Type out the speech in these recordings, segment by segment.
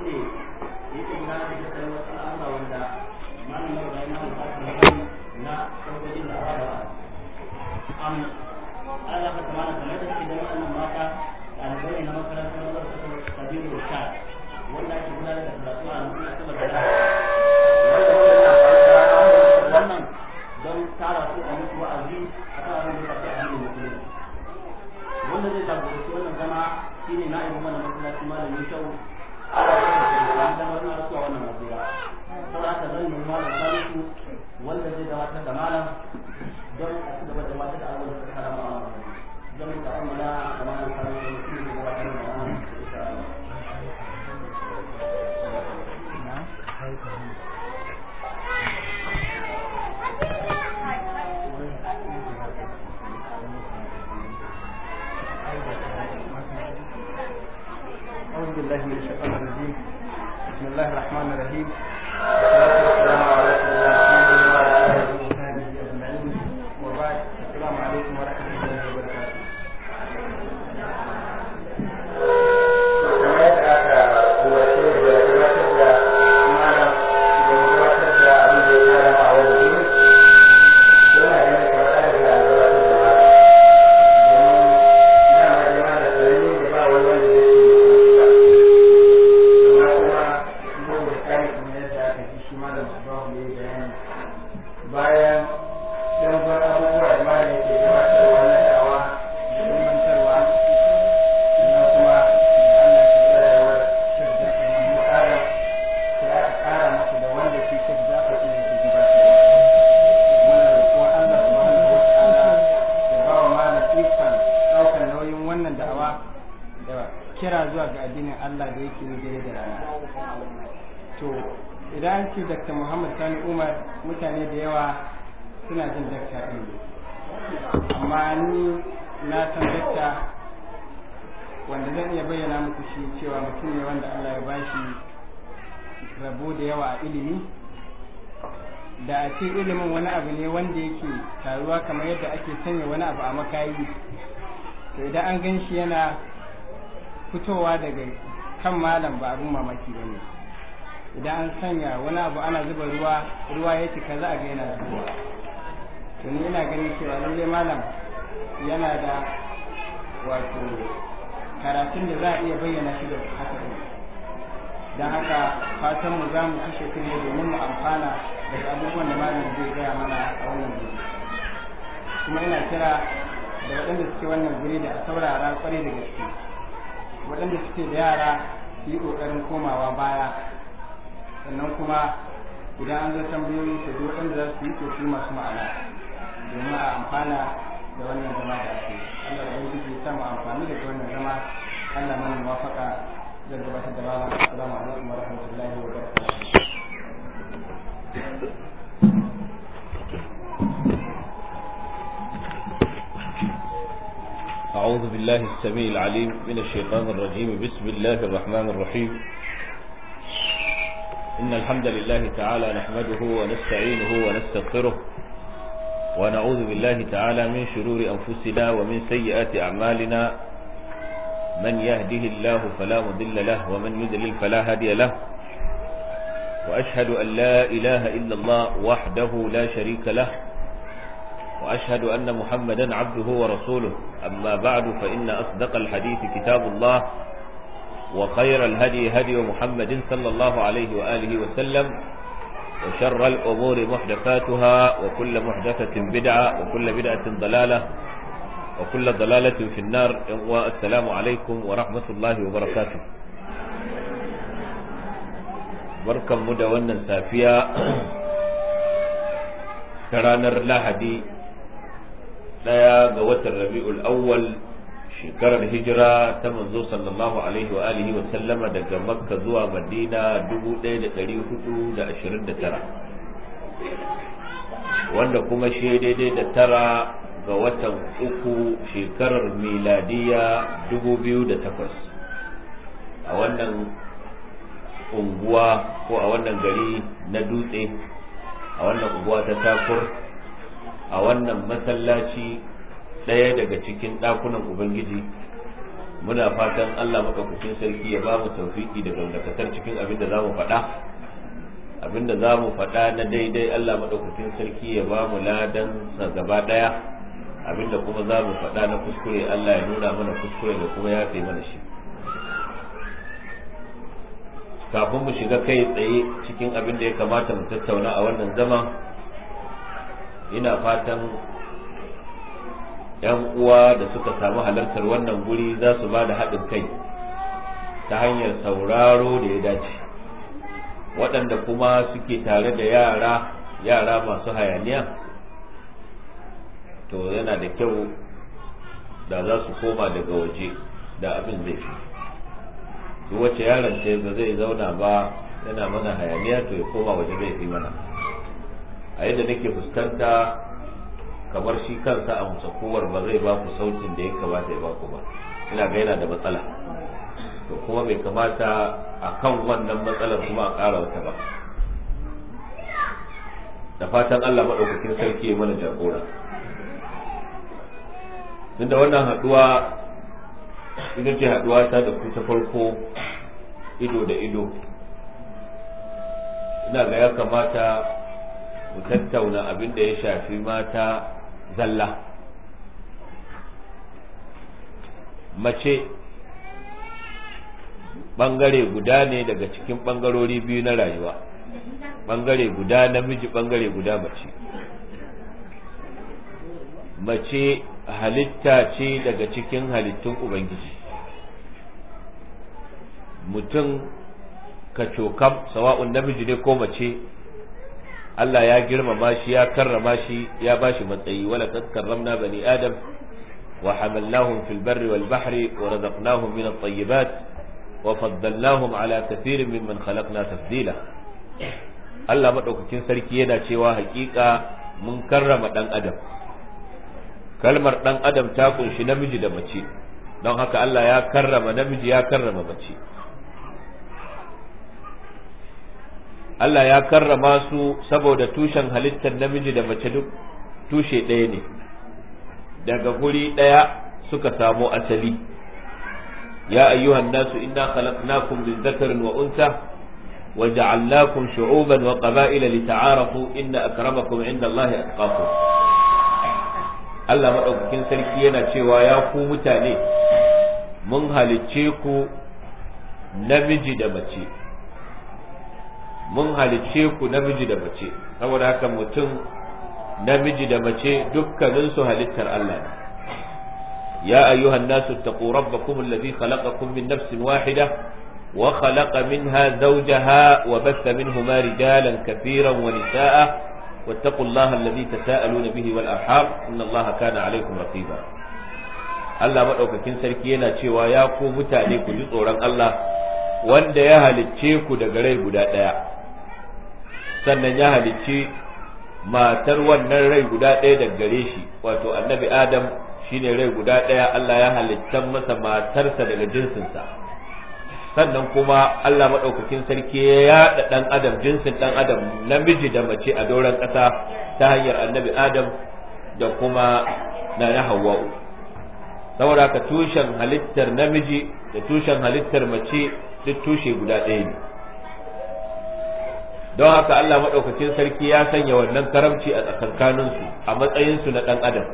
yake yake na da shi wasu al'amura wanda malamin da ya na na sarkojin da aka am Allah ka tamana kamar da shi da wannan mata ɗalibai na makarantar wasu kabiru da sha wanda ake gudanar da karatu a nan saboda wannan don tara su a musu wa'azi a kan abin da ya shafi addinin musulunci wanda zai jagoranci wannan zama shine na'ibin mana masallaci malamin shau a damar na rasuwa wannan masira saboda haka zan yi malam salisu wanda zai gabatar da malam don a ci gaba da gabatar da abin da suka kara ma'a don mu ta'ammala da malam salisu shi ne gabatar da malam insha Allah أعوذ بالله من الشيطان الرجيم بسم الله الرحمن الرحيم والصلاة والسلام على رسول الله وعلى آله وصحبه أجمعين وبعد السلام عليكم ورحمة الله وبركاته kamar yadda aka umarce da gabatar da malam da gabatar da abin da ya kara a wani gini yana ganin kamar an riga an gabatar da malam domin dama da malam sarari da ba wani wanda zai ce amma kuma yau da kare kamar yadda aka ji shi malam Abahu ya yi bayani bayan ɗanfar abubuwa da malam yake gabatarwa na da'awa da ilmantarwa sannan kuma da Allah ya rayuwar Sheikh Jafar Mahmud Adam sai aka ƙara masa da wanda shi Sheikh Jafar ɗin yake gabatarwa muna roƙon Allah subhanahu wa ta'ala ya ba wa malam ikon ɗaukar nauyin wannan da'awa da kira zuwa ga addinin Allah da yake yi dare da rana to idan an ce Dr. Muhammad Sani Umar mutane da yawa suna jin dakta ɗin amma ni na san dakta wanda zan iya bayyana muku shi cewa mutum ne wanda Allah ya bashi rabo da yawa a ilimi da a ce ilimin wani abu ne wanda yake taruwa kamar yadda ake sanya wani abu a makayi to idan an gan shi yana fitowa daga kan malam ba abin mamaki ba ne idan an sanya wani abu ana zuba ruwa ruwa ya cika za a ga yana zubowa to ni ina ganin cewa lalle malam yana da wato karatun da za a iya bayyana shi da haka ne don haka fatan mu za mu kashe kunne domin mu amfana daga abubuwan da malam zai gaya mana a wannan guri kuma ina kira da waɗanda suke wannan guri da a saurara kwarai da gaske waɗanda suke da yara su yi ƙoƙarin komawa baya sannan kuma idan an zo tambayoyi su duk waɗanda za su yi to masu ma'ana domin a amfana da wannan zama da ake Allah ya yi ya samu amfani da wannan zama Allah mana muwafaka zan gabatar da malam assalamu alaikum wa rahmatullahi wa barakatuh أعوذ بالله السميع العليم من الشيطان الرجيم بسم الله الرحمن الرحيم إن الحمد لله تعالى نحمده ونستعينه ونستغفره ونعوذ بالله تعالى من شرور أنفسنا ومن سيئات أعمالنا من يهده الله فلا مضل له ومن يضلل فلا هادي له وأشهد أن لا إله إلا الله وحده لا شريك له وأشهد أن محمدا عبده ورسوله أما بعد فإن أصدق الحديث كتاب الله وخير الهدي هدي محمد صلى الله عليه وآله وسلم وشر الأمور محدثاتها وكل محدثة بدعة وكل بدعة ضلالة وكل ضلالة في النار والسلام عليكم ورحمة الله وبركاته بركة مدى ونن سافية كرانر lahadi daya ga watan rabi'ul awwal shekarar hijira ta manzo sallallahu alaihi wa alihi wa sallama daga makka zuwa madina 1429 wanda kuma shi daidai da tara ga watan uku shekarar miladiya 2008 a wannan unguwa ko a wannan gari na dutse a wannan unguwa ta takur a wannan masallaci ɗaya daga cikin ɗakunan ubangiji muna fatan allah maɗaukakin sarki ya ba mu taufiki da gamdakatar cikin cikin abin da za mu faɗa abin da za mu faɗa na daidai Allah maɗaukakin sarki ya ba mu ladan sa gaba ɗaya abin da kuma za mu faɗa na kuskure Allah ya nuna mana kuskure da kuma ya fi mana shi kafin mu shiga kai tsaye cikin abin da ya kamata mu tattauna a wannan zaman ina fatan yan uwa da suka samu halartar wannan guri za su ba da haɗin kai ta hanyar sauraro da ya dace waɗanda kuma suke tare da yara yara masu hayaniya to yana da kyau da za su koma daga waje da abin zai fi duk wacce yaron ce ba zai zauna ba yana mana hayaniya to ya koma waje zai fi mana a yadda nake fuskanta kamar shi kansa a musakowar ba zai ba ku sautin da ya kamata ya ba ku ba ina ga yana da matsala to kuma bai kamata a kan wannan matsalar kuma a ƙara wata ba da fatan Allah maɗaukakin sarki ya mana jagora tunda wannan haɗuwa ita ce haɗuwa ta da ku ta farko ido da ido ina ga ya kamata mu tattauna abin da ya shafi mata zalla mace ɓangare guda ne daga cikin ɓangarori biyu na rayuwa ɓangare guda namiji ɓangare guda mace mace halitta ce daga cikin halittun ubangiji mutum ka cokam sawa'un namiji ne ko mace Allah ya girmama shi ya karrama shi ya bashi matsayi wala kad karramna bani adam wa hamalnahum fil barri wal bahri wa razaqnahum min at-tayyibat wa faddalnahum ala kathirin mimman khalaqna tafdila Allah madaukakin sarki yana cewa hakika mun karrama dan adam kalmar dan adam ta kunshi namiji da mace don haka Allah ya karrama namiji ya karrama mace Allah ya karrama su saboda tushen halittar namiji da mace duk tushe ɗaya ne daga guri ɗaya suka samo asali ya ayyuhan nasu inna khalaqnakum min dhakarin wa unsa wa ja'alnakum shu'uban wa qaba'ila lita'arafu inna akramakum 'inda Allah atqakum Allah madaukakin sarki yana cewa ya ku mutane mun halicce ku namiji da mace mun halicce ku namiji da mace saboda haka mutum namiji da mace dukkaninsu halittar Allah ne ya ayyuhan nasu taqu rabbakum alladhi khalaqakum min nafsin wahida wa khalaqa minha zawjaha wa batha minhuma rijalan katiran wa nisaa واتقوا الله الذي تساءلون به والأرحام إن الله كان عليكم رقيبا Allah maɗaukakin sarki yana cewa ya ku mutane ku ji tsoron Allah wanda ya halicce ku daga rai guda ɗaya sannan ya halicci matar wannan rai guda ɗaya daga gare shi wato annabi Adam shine rai guda ɗaya Allah ya halittan masa matarsa daga jinsinsa sannan kuma Allah maɗaukakin sarki ya yaɗa ɗan adam jinsin ɗan adam namiji da mace a doron ƙasa ta hanyar annabi Adam da kuma na na Hawwa'u saboda haka tushen halittar namiji da tushen halittar mace duk tushe guda ɗaya ne don haka Allah maɗaukakin sarki ya sanya wannan karamci a tsakankaninsu a matsayinsu na ɗan adam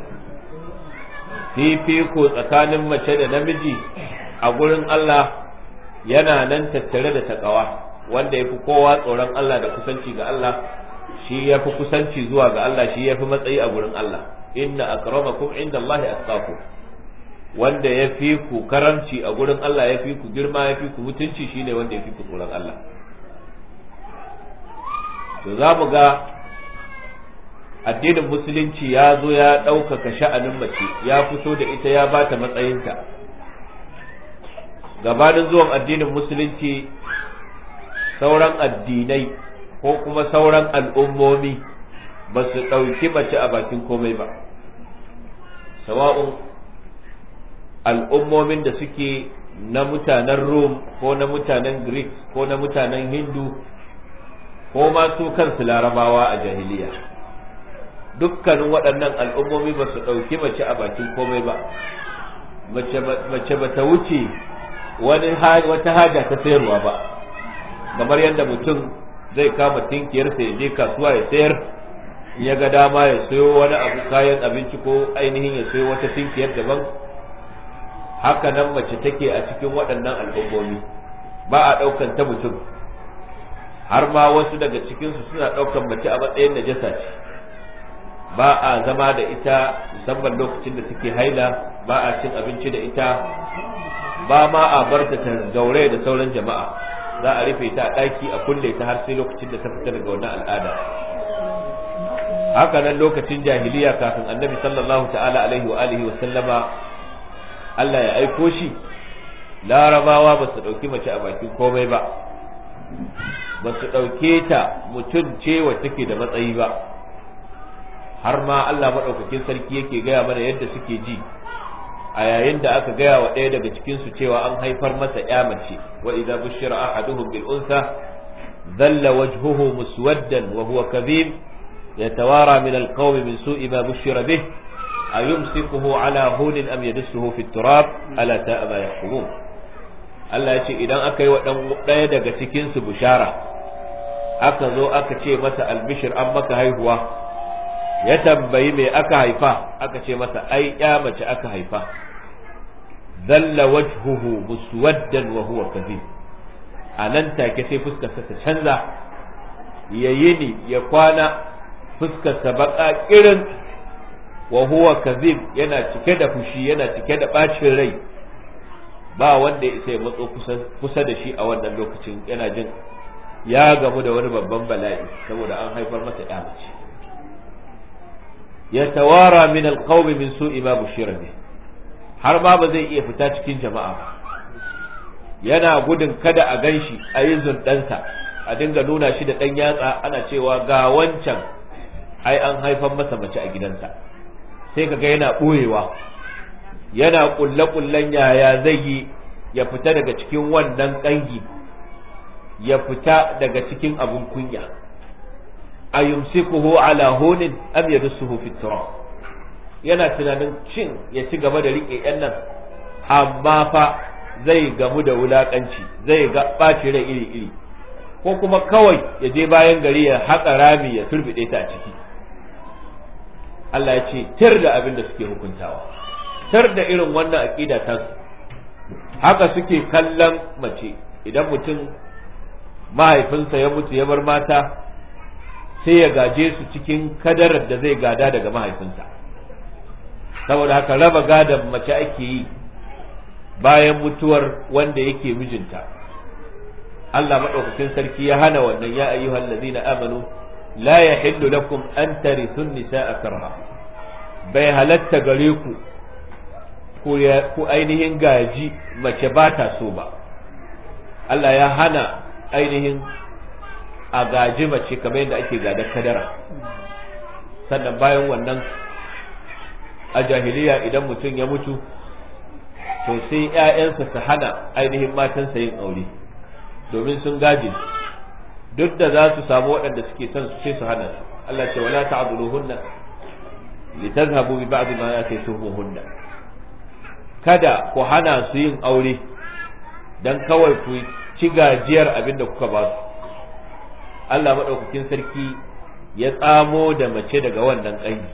fifiko tsakanin mace da namiji a gurin Allah yana nan tattare da takawa wanda ya fi kowa tsoron Allah da kusanci ga Allah shi ya fi kusanci zuwa ga Allah shi ya fi matsayi a gurin Allah inna akramakum inda Allah atqakum wanda ya fi ku karamci a gurin Allah ya fi ku girma ya fi ku mutunci shine wanda ya fi ku tsoron Allah to za mu ga addinin musulunci ya zo ya ɗaukaka sha'anin mace ya fito da ita ya ba ta matsayinta gabanin zuwan addinin musulunci sauran addinai ko kuma sauran al'ummomi ba su ɗauki mace a bakin komai ba sawa'un al'ummomin da suke na mutanen Rome ko na mutanen Greek ko na mutanen Hindu ko ma su kansu larabawa a jahiliya dukkanin waɗannan al'ummomi ba su ɗauki mace a bakin komai ba mace ba ta wuce wani wata haja ta sayarwa ba kamar yadda mutum zai kama tinkiyarsa ya je kasuwa ya sayar ya ga dama ya sayo wani abu kayan abinci ko ainihin ya sayo wata tinkiyar daban haka nan mace take a cikin waɗannan al'ummomi ba a ɗaukan ta mutum har ma wasu daga cikinsu suna ɗaukan mace a matsayin najasa ce ba a zama da ita musamman lokacin da take haila ba a cin abinci da ita ba ma a bar ta gaure da sauran jama'a za a rufe ta a ɗaki a kulle ta har sai lokacin da ta fita daga wannan al'ada haka nan lokacin jahiliya kafin annabi sallallahu ta'ala alaihi wa alihi wa sallama Allah ya aiko shi larabawa ba su ɗauki mace a bakin komai ba ba su ɗauke ta mutum ce wa take da matsayi ba har ma Allah maɗaukakin sarki yake gaya mana yadda suke ji a yayin da aka gaya wa ɗaya daga cikinsu cewa an haifar masa ya mace wa idza bushira ahaduhum bil unsa dhalla wajhuhu muswaddan wa huwa kadhib yatawara min al qawmi min su'i ma bushira bih ayumsikuhu ala hunin am yadussuhu fi turab ala ta'a ma yahkumun Allah ya ce idan aka yi wa ɗaya daga cikinsu bushara aka zo aka ce masa albishir an maka haihuwa ya tambayi me aka haifa aka ce masa ai ya mace aka haifa zalla wajhuhu muswaddan wa huwa kadhib a nan take sai fuskarsa ta canza ya yini ya kwana fuskarsa baka kirin wa huwa kadhib yana cike da fushi yana cike da bacin rai ba wanda ya isa ya matso kusa da shi a wannan lokacin yana jin ya gamu da wani babban bala'i saboda an haifar masa ya mace ya tawara min alqawmi min su'i ma bushira bih har ma ba zai iya fita cikin jama'a ba yana gudun kada a ganshi a yi zundansa a dinga nuna shi da ɗan yatsa ana cewa ga wancan ai an haifar masa mace a gidansa sai kaga yana ɓoyewa yana ƙulle-ƙullen yaya zai yi ya fita daga cikin wannan ƙangi ya fita daga cikin abun kunya a yumsikuhu ala hunin am yadussuhu fi turab yana tunanin cin ya ci gaba da rike yan nan amma fa zai gamu da wulakanci zai ga ɓaci rai iri iri ko kuma kawai ya je bayan gari ya haƙa rami ya turbide ta a ciki Allah ya ce tir da abin da suke hukuntawa tir da irin wannan aqida ta haka suke kallon mace idan mutum mahaifinsa ya mutu ya bar mata sai ya gaje su cikin kadarar da zai gada daga mahaifinsa saboda haka raba gadon mace ake yi bayan mutuwar wanda yake mijinta Allah maɗaukakin sarki ya hana wannan ya ayyuhal ladina amanu la yahillu lakum an tarithun nisaa karha bai halatta gare ku ku ainihin gaji mace ba ta so ba Allah ya hana ainihin a gaji mace kamar yadda ake gadar kadara sannan bayan wannan a jahiliya idan mutum ya mutu to sai ‘ya'yansa su hana ainihin matansa yin aure domin sun gaji duk da za su samu waɗanda suke son su sai su hana su Allah ce wala ta'dhuluhunna litazhabu bi ba'd ma ataytumuhunna kada ku hana su yin aure dan kawai ku ci gajiyar abin da kuka ba su Allah maɗaukakin sarki ya tsamo da mace daga wannan ƙangi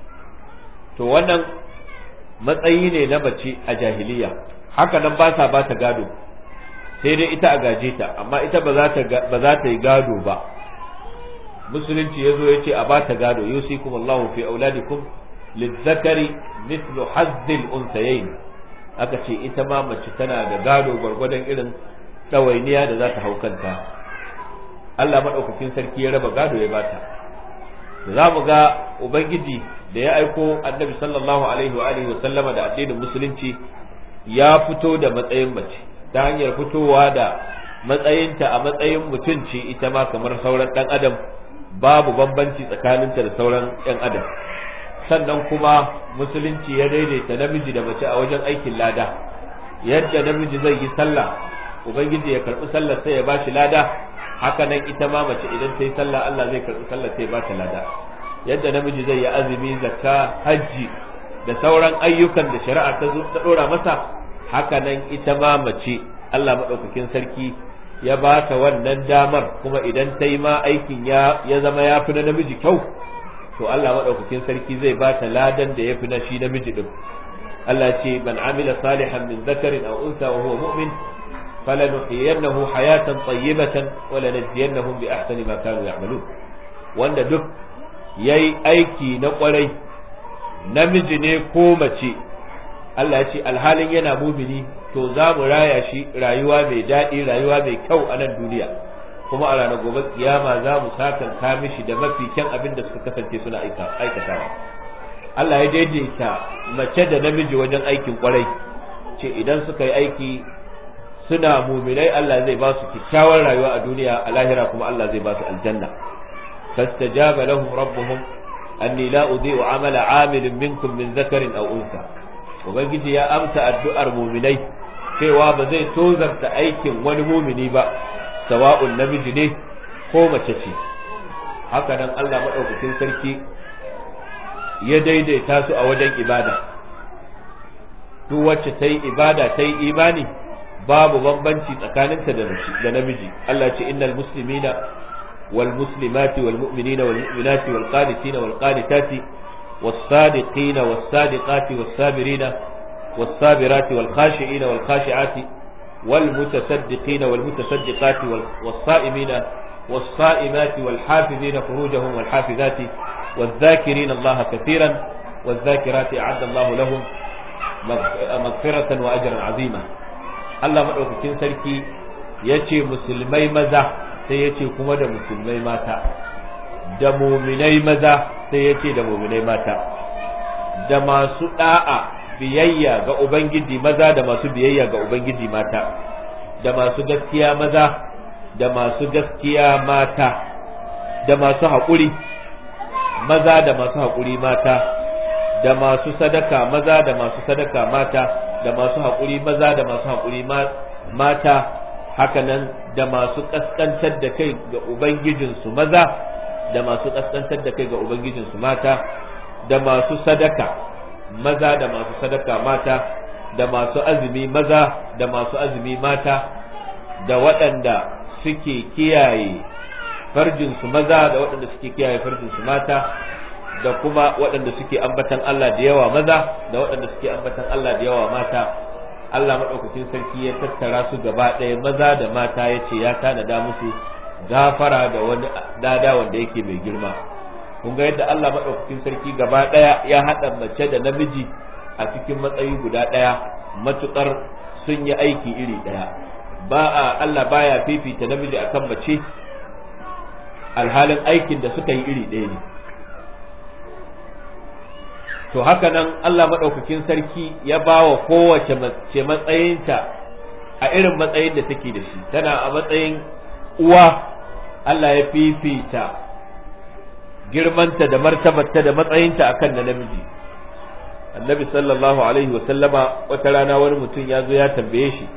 to wannan matsayi ne na mace a jahiliya haka nan ba sa ba ta gado sai dai ita a gaje ta amma ita ba za ta yi gado ba musulunci ya zo ya ce a ba ta gado yusikum Allahu fi auladikum lizzakari mithlu hazzil unsayayn aka ce ita ma mace tana da gado gwargwadon irin ɗawainiya da za ta hau kanta Allah maɗaukakin sarki ya raba gado ya bata za mu ga ubangiji da ya aiko annabi sallallahu alaihi wa alihi wa sallama da addinin musulunci ya fito da matsayin mace ta hanyar fitowa da matsayinta a matsayin mutum ce ita ma kamar sauran ɗan adam babu bambanci tsakaninta da sauran ɗan adam sannan kuma musulunci ya daidaita namiji da mace a wajen aikin lada yadda namiji zai yi sallah ubangiji ya karɓi sallar sai ya bashi lada haka nan ita ma mace idan ta yi sallah Allah zai karɓi sallah sai ba ta lada yadda namiji zai yi azumi zakka hajji da sauran ayyukan da shari'a ta zo ta dora masa haka nan ita ma mace Allah madaukakin sarki ya ba ta wannan damar kuma idan ta yi ma aikin ya zama ya fi na namiji kyau to Allah maɗaukakin sarki zai ba ta ladan da ya fi na shi namiji ɗin Allah ce man amila salihan min zakarin aw unsa wa huwa mu'min falanuhyiyannahu hayatan tayyibatan wa lanajziyannahum bi ahsani ma kanu ya'malun wanda duk yayi aiki na kwarai namiji ne ko mace Allah ya ce alhalin yana mumini to za mu raya shi rayuwa mai daɗi rayuwa mai kyau a nan duniya kuma a ranar gobe kiyama za mu sakanka mishi da mafi kyan abin da suka kasance suna aikatawa Allah ya daidaita mace da namiji wajen aikin kwarai ce idan suka yi aiki suna muminai Allah zai ba su kyakkyawar rayuwa a duniya a lahira kuma Allah zai ba su aljanna fastajaba lahum rabbuhum anni la udhi'u amala 'amilin minkum min dhakarin aw unsa ubangiji ya amsa addu'ar muminai cewa ba zai tozarta aikin wani mumini ba sawa'un namiji ne ko mace ce haka nan Allah madaukakin sarki ya daidaita su a wajen ibada duk wacce ta yi ibada ta yi imani babu bambanci tsakaninta da namiji Allah ce innal muslimina wal muslimati wal mu'minina wal mu'minati wal qanitina wal qanitati was sadiqina was sadiqati was sabirina was sabirati wal khashi'ina wal khashi'ati wal mutasaddiqina wal mutasaddiqati was sa'imina was sa'imati wal hafizina furujahum wal hafizati والذاكرين الله كثيرا والذاكرات أعد الله لهم مغفرة وأجرا عظيما Allah maɗaukakin sarki ya ce musulmai maza sai ya ce kuma da musulmai mata da muminai maza sai ya ce da muminai mata da masu ɗa'a biyayya ga Ubangiji maza da masu biyayya ga Ubangiji mata da masu gaskiya maza da masu gaskiya mata da masu haƙuri maza da masu haƙuri mata da masu sadaka maza da masu sadaka mata da masu haƙuri maza da masu haƙuri mata hakanan da masu ƙasƙantar da kai ga ubangijinsu maza da masu ƙasƙantar da kai ga ubangijinsu mata da masu sadaka maza da masu sadaka mata da masu azumi maza da masu azumi mata da waɗanda suke kiyaye farjinsu maza da waɗanda suke kiyaye farjinsu mata da kuma waɗanda suke ambatan Allah da yawa maza da waɗanda suke ambatan Allah da yawa mata Allah maɗaukakin sarki ya tattara su gaba ɗaya maza da mata ya ce ya tanada musu gafara da wani dada wanda yake mai girma kun ga yadda Allah maɗaukakin sarki gaba ɗaya ya haɗa mace da namiji a cikin matsayi guda ɗaya matuƙar sun yi aiki iri ɗaya ba a Allah baya fifita namiji akan mace alhalin aikin da suka yi iri ɗaya ne to haka nan Allah maɗaukakin sarki ya ba wa kowace mace matsayinta a irin matsayin da take da shi tana a matsayin uwa Allah ya fifita girmanta da martabarta da matsayinta akan na namiji annabi sallallahu alaihi wa sallama wata rana wani mutum ya zo ya tambaye shi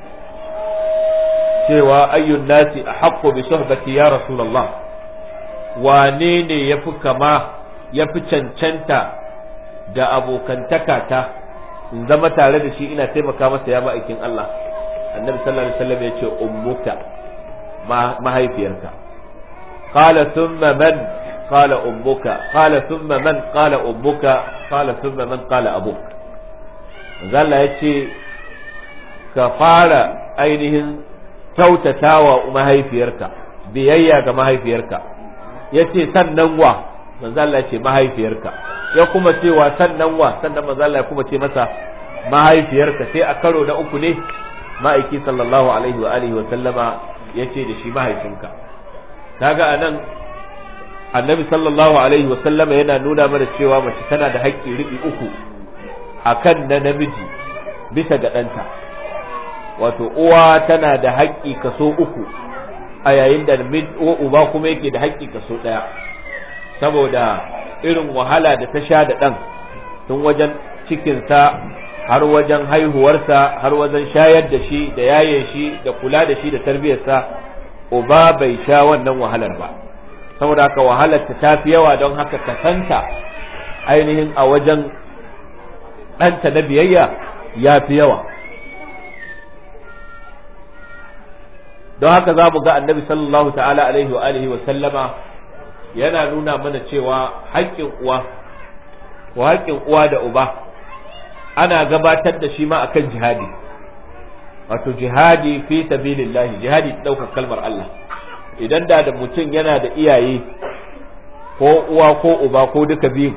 cewa ayyun nasi a haƙƙo bi sohbati ya rasulallah wane ne ya fi kama ya fi cancanta da abokantaka ta in zama tare da shi ina taimaka masa ya ma'aikin Allah annabi sallallahu alaihi wasallam ya ce ummuka mahaifiyarka qala thumma man qala ummuka qala thumma man qala ummuka qala thumma man qala abuk zalla ya ce ka fara ainihin kyautatawa mahaifiyarka biyayya ga mahaifiyarka ya ce sannan wa manzo Allah ce mahaifiyarka ya kuma cewa sannan wa sannan manzo Allah ya kuma ce masa mahaifiyarka sai a karo na uku ne ma'aiki sallallahu alaihi wa alihi wa sallama ya ce da shi mahaifinka kaga anan annabi sallallahu alaihi wa sallama yana nuna mana cewa mace tana da haƙƙi riɓi uku akan na namiji bisa ga ɗanta wato uwa tana da haƙƙi kaso uku a yayin da uba kuma yake da haƙƙi kaso ɗaya saboda irin wahala da ta sha da ɗan tun wajen cikinsa har wajen haihuwarsa har wajen shayar da shi da yaye shi da kula da shi da tarbiyyarsa uba bai sha wannan wahalar ba saboda haka wahalar ta tafi yawa don haka kasanta ainihin a wajen ɗanta na biyayya ya fi yawa don haka za mu ga annabi sallallahu ta'ala alaihi wa alihi wa sallama yana nuna mana cewa haƙƙin uwa ko haƙƙin uwa da uba ana gabatar da shi ma akan jihadi wato jihadi fi sabilillahi jihadi ɗaukar kalmar Allah idan da da mutum yana da iyaye ko uwa ko uba ko duka biyu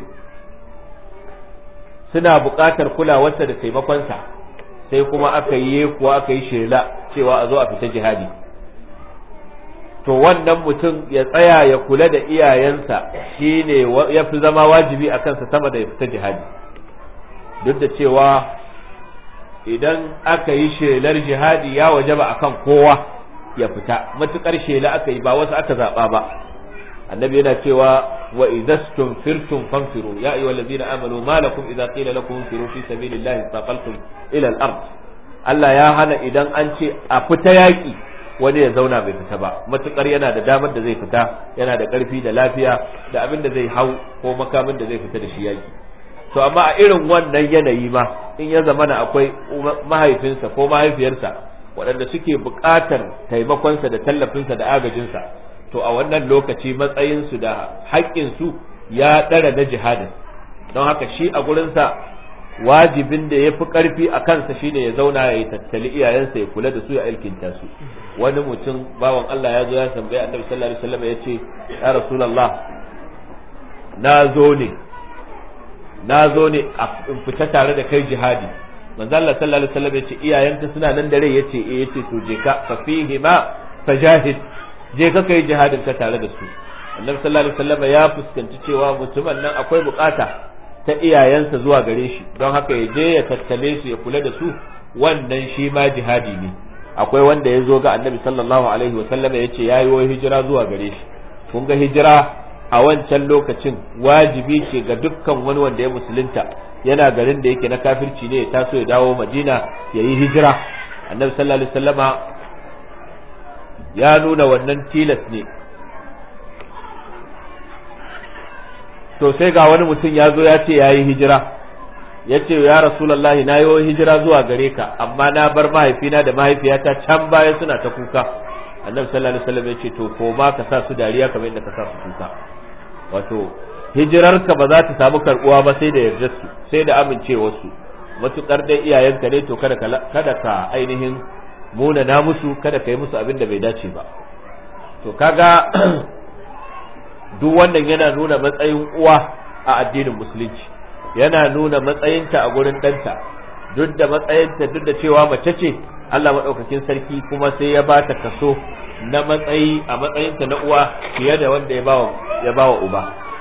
suna buƙatar kulawarsa da taimakonsa sai kuma aka yi kuwa aka yi shela cewa a zo a fita jihadi to wannan mutum ya tsaya ya kula da iyayensa shine ya fi zama wajibi a kansa sama da ya fita jihadi duk da cewa idan aka yi shelar jihadi ya wajaba akan kowa ya fita matukar shela aka yi ba wasu aka zaba ba annabi yana cewa wa idastum firtum fanfiru ya ayyuhal ladina amanu ma lakum idza qila lakum infiru fi sabilillahi taqaltum ila al-ard Allah ya hana idan an ce a fita yaki wani ya zauna bai fita ba matukar yana da damar da zai fita yana da karfi da lafiya da abin da zai hau ko makamin da zai fita da shi yaki to amma a irin wannan yanayi ma in ya zamana akwai mahaifinsa ko mahaifiyarsa waɗanda suke buƙatar taimakonsa da tallafinsa da agajinsa to a wannan lokaci matsayinsu da haƙƙinsu ya ɗara na jihadin don haka shi a gurinsa wajibin da ya fi ƙarfi a kansa shine ya zauna ya yi tattali iyayensa ya kula da su ya alkinta su wani mutum bawan Allah ya zo ya tambaye annabi sallallahu alaihi wasallam ya ce ya rasulullah na zo ne na zo ne a fita tare da kai jihadi manzo Allah sallallahu alaihi wasallam ya ce iyayenka suna nan da rai yace eh yace to je ka fa fihi ma fajahid je ka kai jihadin ka tare da su annabi sallallahu alaihi wasallam ya fuskanci cewa mutumin nan akwai bukata ta iyayensa zuwa gare shi don haka ya je ya tattale su ya kula da su wannan shi ma jihadi ne akwai wanda ya zo ga annabi sallallahu alaihi wasallam ya ce yayi wai hijira zuwa gare shi kun ga hijira a wancan lokacin wajibi ce ga dukkan wani wanda ya musulunta yana garin da yake na kafirci ne ya taso ya dawo madina ya yi hijira annabi sallallahu alaihi wasallama ya nuna wannan tilas ne to sai ga wani mutum ya zo ya ce ya yi hijira ya ce ya rasulallahi na yi hijira zuwa gare ka amma na bar mahaifina da mahaifiyata can baya suna ta kuka annabi sallallahu alaihi wasallam ya ce to ko ma ka sa su dariya kamar yadda ka sa su kuka wato hijirarka ba za ta samu karbuwa ba sai da yarda su sai da amincewar su matukar dai iyayenka ne to kada ka kada ka ainihin muna na musu kada ka yi musu abin da bai dace ba to kaga duk wannan yana nuna matsayin uwa a addinin musulunci yana nuna matsayinta a gurin ɗanta duk da matsayinta duk da cewa mace ce Allah maɗaukakin sarki kuma sai ya ba ta kaso na matsayi a matsayinta na uwa fiye da wanda ya ba wa uba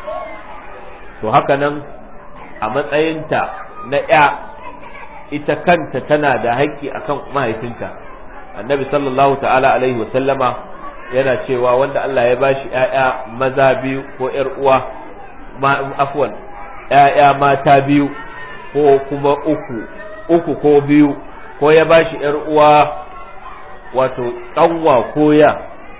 to haka nan a matsayinta na ya ita kanta tana da haƙƙi akan mahaifinta annabi sallallahu ta'ala alaihi wa sallama yana cewa wanda Allah ya bashi ƴaƴa maza biyu ko ƴar uwa afwan ƴaƴa mata biyu ko kuma uku uku ko biyu ko ya bashi ƴar uwa wato ƙanwa ko ya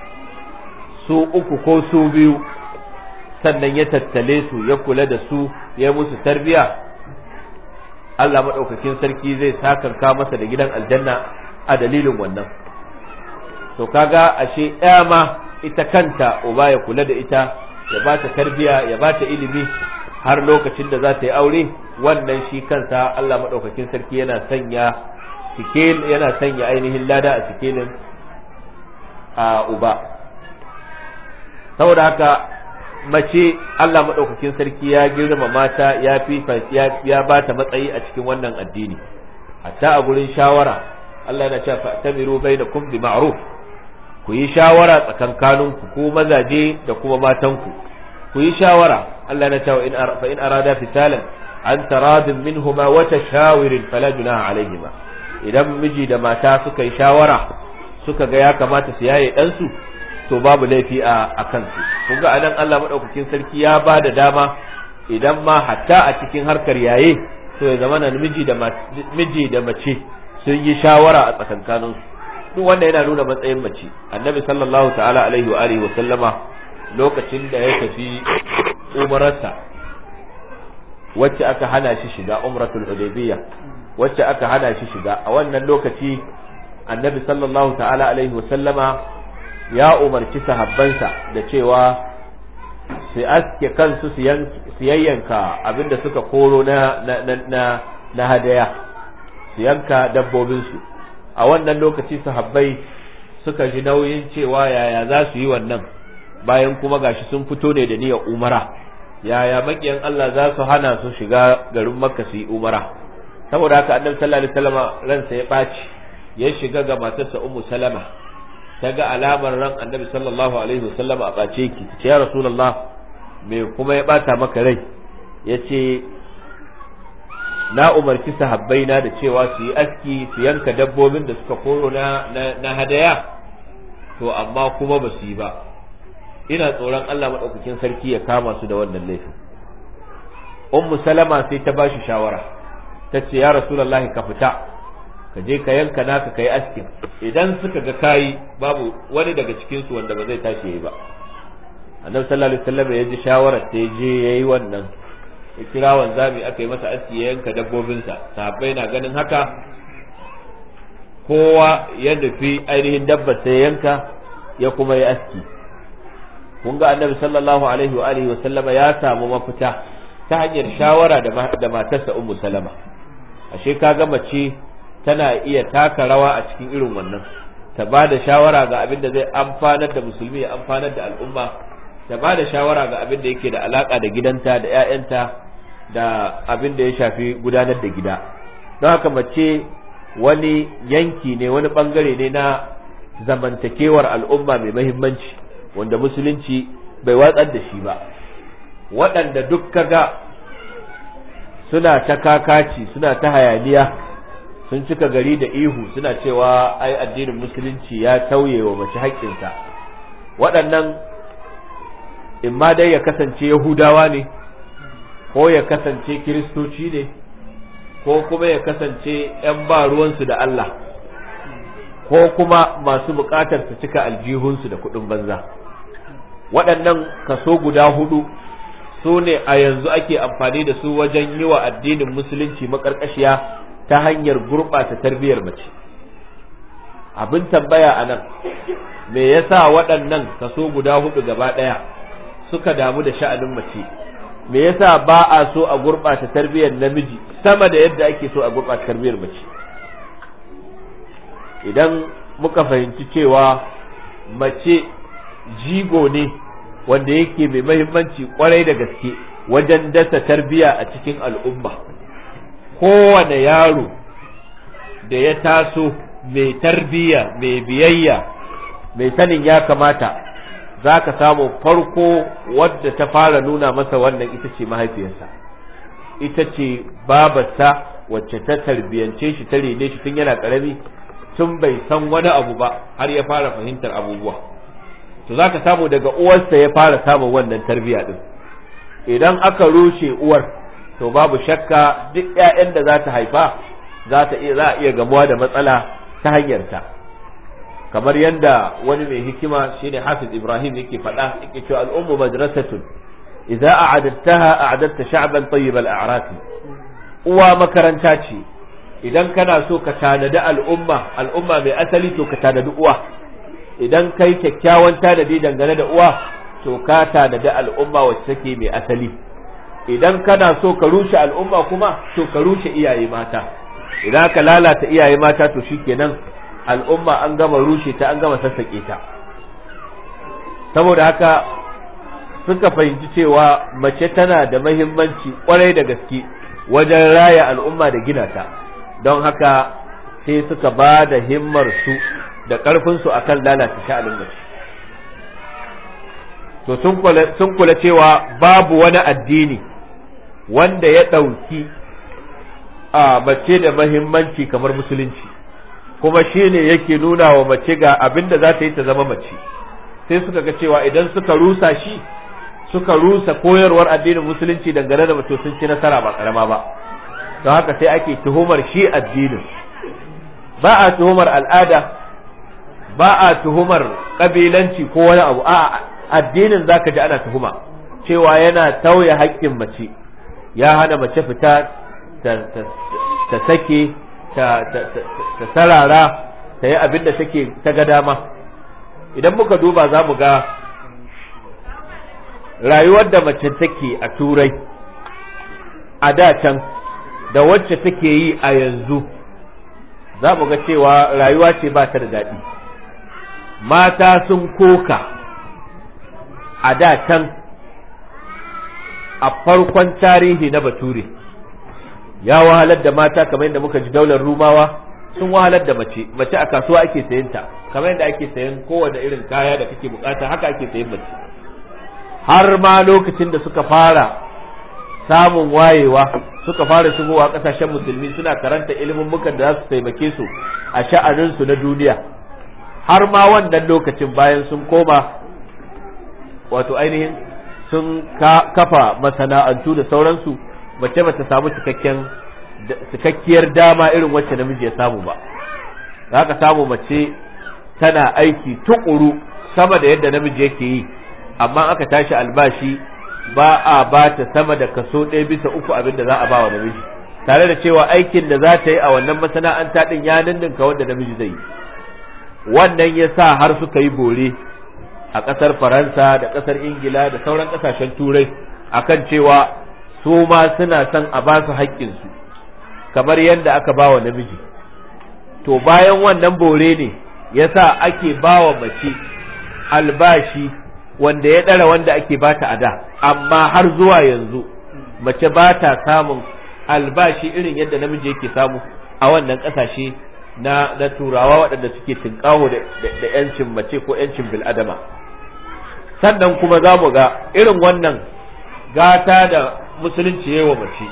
su uku ko su biyu sannan ya tattale su ya kula da su ya musu tarbiya Allah maɗaukakin sarki zai sakanka masa da gidan aljanna a dalilin wannan to kaga ashe ɗaya ma ita kanta uba ya kula da ita ya ba ta tarbiya ya ba ta ilimi har lokacin da za ta yi aure wannan shi kansa Allah maɗaukakin sarki yana sanya sikel yana sanya ainihin lada a sikelin a uba saboda haka mace Allah maɗaukakin sarki ya girma mata ya fi ya ba ta matsayi a cikin wannan addini hatta a gurin shawara Allah yana cewa fa'tamiru bainakum bi ma'ruf ku yi shawara tsakankaninku ko mazaje da kuma matanku ku yi shawara Allah yana cewa in fa in arada fitalan an taradin minhuma wa tashawirin fala junaha alaihima idan miji da mata suka yi shawara suka ga ya kamata su yaye dan su to babu laifi a kansu kun ga anan Allah madaukakin sarki ya ba da dama idan ma hatta a cikin harkar yaye to ya zama miji da miji da mace sun yi shawara a tsakankanin su duk wanda yana nuna matsayin mace annabi sallallahu ta'ala alaihi wa alihi wa sallama lokacin da ya tafi umararsa wacce aka hana shi shiga umratul hudaybiyya wacce aka hana shi shiga a wannan lokaci annabi sallallahu ta'ala alaihi wasallama ya umarci sahabbansa da cewa su aske kansu su yayyanka abinda suka koro na na na hadaya su yanka dabbobinsu a wannan lokaci sahabbai suka ji nauyin cewa yaya za su yi wannan bayan kuma gashi sun fito ne da niyyar umara yaya makiyan Allah za su hana su shiga garin makka su yi umara saboda haka annabi sallallahu alaihi wasallam ransa ya ɓaci ya shiga ga matarsa ummu salama ta ga alamar ran annabi sallallahu alaihi wasallam a ɓace ki ce ya rasulullah me kuma ya ɓata maka rai ya ce na umarci sahabbaina da cewa su yi aski su yanka dabbobin da suka koro na, na, hadaya to amma kuma ba su yi ba ina tsoron Allah maɗaukakin sarki ya kama su da wannan laifin ummu salama sai ta bashi shawara ta ce ya rasulullahi ka fita ka je ka yanka naka kai askin idan suka ga kayi babu wani daga cikin su wanda ba zai tashi yayi ba annabi sallallahu alaihi wasallam ya ji shawarar ta je yayi wannan ya kira wanzami aka yi masa aski ya yanka dabbobinsa sahabbai na ganin haka kowa ya nufi ainihin dabbar sai yanka ya kuma yi aski kun ga annabi sallallahu alaihi wa alihi wa sallama ya samu mafita ta hanyar shawara da matarsa ummu salama ashe kaga mace tana iya taka rawa a cikin irin wannan ta ba da shawara ga abin da zai amfanar da musulmi ya amfanar da al'umma ta ba da shawara ga abin da yake da alaka da gidanta da 'ya'yanta da abin da ya shafi gudanar da gida don haka mace wani yanki ne wani bangare ne na zamantakewar al'umma mai mahimmanci wanda musulunci bai watsar da shi ba waɗanda duk kaga suna ta kakaci suna ta hayaniya sun cika gari da ihu suna cewa ai addinin musulunci ya tauye wa mace haƙƙinsa waɗannan in ma dai ya kasance yahudawa ne ko ya kasance kiristoci ne ko kuma ya kasance ‘yan ba ruwansu da Allah ko kuma masu buƙatar su cika aljihunsu da kuɗin banza waɗannan kaso guda hudu su ne a yanzu ake amfani da su wajen yi wa addinin musulunci maƙarƙashiya ta hanyar gurɓata tarbiyyar mace abin tambaya a nan me yasa waɗannan kaso guda hudu gaba ɗaya suka damu da sha'anin mace me yasa ba a so a gurɓata tarbiyyar namiji sama da yadda ake so a gurɓata tarbiyyar mace idan muka fahimci cewa mace jigo ne wanda yake mai mahimmanci kwarai da gaske wajen dasa tarbiyya a cikin al'umma kowane yaro da ya taso mai tarbiyya mai biyayya mai sanin ya kamata za ka samu farko wadda ta fara nuna masa wannan ita ce mahaifiyarsa ita ce babarsa wacce ta tarbiyance shi ta rene shi tun yana karami tun bai san wani abu ba har ya fara fahimtar abubuwa to za ka samu daga uwarsa ya fara samun wannan tarbiyya din idan aka rushe uwar to babu shakka duk 'ya'yan da za ta haifa za ta iya za a iya gamuwa da matsala ta hanyarta kamar yadda wani mai hikima shine Hafiz Ibrahim yake faɗa yake cewa al'ummu madrasatun idza a'adattaha a'adatta sha'ban tayyib al-a'raf uwa makaranta ce idan kana so ka tanadi al'umma al'umma mai asali to ka tanadi uwa idan kai kyakkyawan tanadi dangane da uwa to ka tanadi al'umma wacce take mai asali idan kana so ka rushe al'umma kuma to ka rushe iyaye mata idan ka lalata iyaye mata to shikenan al'umma an gama rushe ta an gama sassaƙe ta saboda haka suka fahimci cewa mace tana da mahimmanci kwarai da gaske wajen raya al'umma da gina ta don haka sai suka ba da himmar su da ƙarfinsu akan lalata sha'anin mace to sun kula cewa babu wani addini wanda ya ɗauki a mace da mahimmanci kamar musulunci kuma shi ne yake nuna wa mace ga abin da za ta yi ta zama mace sai suka ga cewa idan suka rusa shi suka rusa koyarwar addinin musulunci dangane da mace sun ci nasara ba karama ba don haka sai ake tuhumar shi addinin ba a tuhumar al'ada ba a tuhumar kabilanci ko wani abu a addinin zaka ji ana tuhuma cewa yana tauye haƙƙin mace ya hana mace fita ta sake ta sarara ta yi abin da take ta ga dama idan muka duba za mu ga rayuwar da mace take a turai a da can da wacce take yi a yanzu za mu ga cewa rayuwa ce ba ta da daɗi mata sun koka a da can a farkon tarihi na bature ya wahalar da mata kamar yadda muka ji daular rumawa sun wahalar da mace mace a kasuwa ake sayan ta kamar yadda ake sayan kowane irin kaya da kake bukata haka ake sayan mace har ma lokacin da suka fara samun wayewa suka fara shigowa kasashen musulmi suna karanta ilimin mukan da za su taimake su a sha'aninsu na duniya har ma wannan lokacin bayan sun koma wato ainihin sun kafa masana'antu da sauransu mace bata samu cikakken cikakkiyar dama irin wacce namiji ya samu ba za ka samu mace tana aiki tukuru sama da yadda namiji yake yi amma aka tashi albashi ba a ba ta sama da kaso ɗaya bisa uku abin da za a ba wa namiji tare da cewa aikin da za ta yi a wannan masana'anta ɗin ya ninninka wanda namiji zai yi wannan ya sa har suka yi bore a ƙasar faransa da ƙasar ingila da sauran ƙasashen turai akan cewa su ma suna son a ba su haƙƙinsu kamar yadda aka ba wa namiji to bayan wannan bore ne ya sa ake ba wa mace albashi wanda ya ɗara wanda ake bata a da amma har zuwa yanzu mace ba ta samun albashi irin yadda namiji yake samu a wannan ƙasashe na na turawa waɗanda suke tinkawo da yancin mace ko yancin bil'adama sannan kuma za mu ga irin wannan gata da musulunci ya wa mace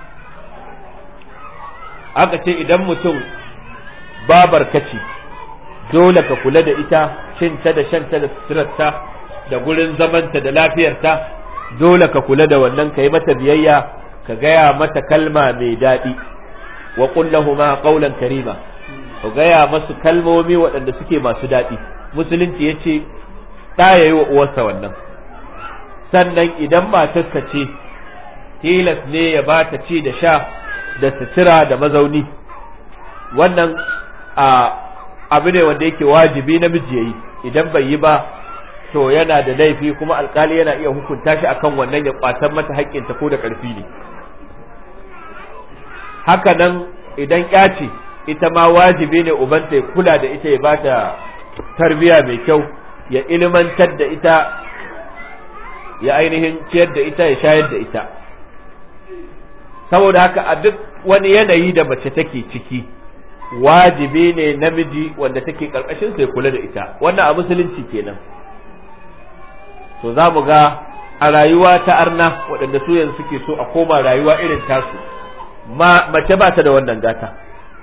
aka ce idan mutum babar kaci dole ka kula da ita cinta da shanta da suturarta da gurin zamanta da lafiyarta dole ka kula da wannan ka yi mata biyayya ka gaya mata kalma mai daɗi wa kullahuma qawlan karima ka gaya masu kalmomi waɗanda suke masu daɗi musulunci ya ce ɗa ya yi wa uwarsa wannan sannan idan matarsa ce tilas ne ya ba ta ci da sha da sutura da mazauni wannan a abu ne wanda yake wajibi namiji ya yi idan bai yi ba to yana da laifi kuma alkali yana iya hukunta shi akan wannan ya kwatan mata haƙƙinta ko da ƙarfi ne haka nan idan ya ce ita ma wajibi ne ubanta ya kula da ita ya ba ta tarbiya mai kyau ya ilimantar da ita ya ainihin ciyar da ita ya shayar da ita saboda haka a duk wani yanayi da mace take ciki wajibi ne namiji wanda take karkashin sai kula da ita wannan a musulunci kenan to za mu ga a rayuwa ta arna waɗanda su yanzu suke so a koma rayuwa irin tasu mace ba ta da wannan gata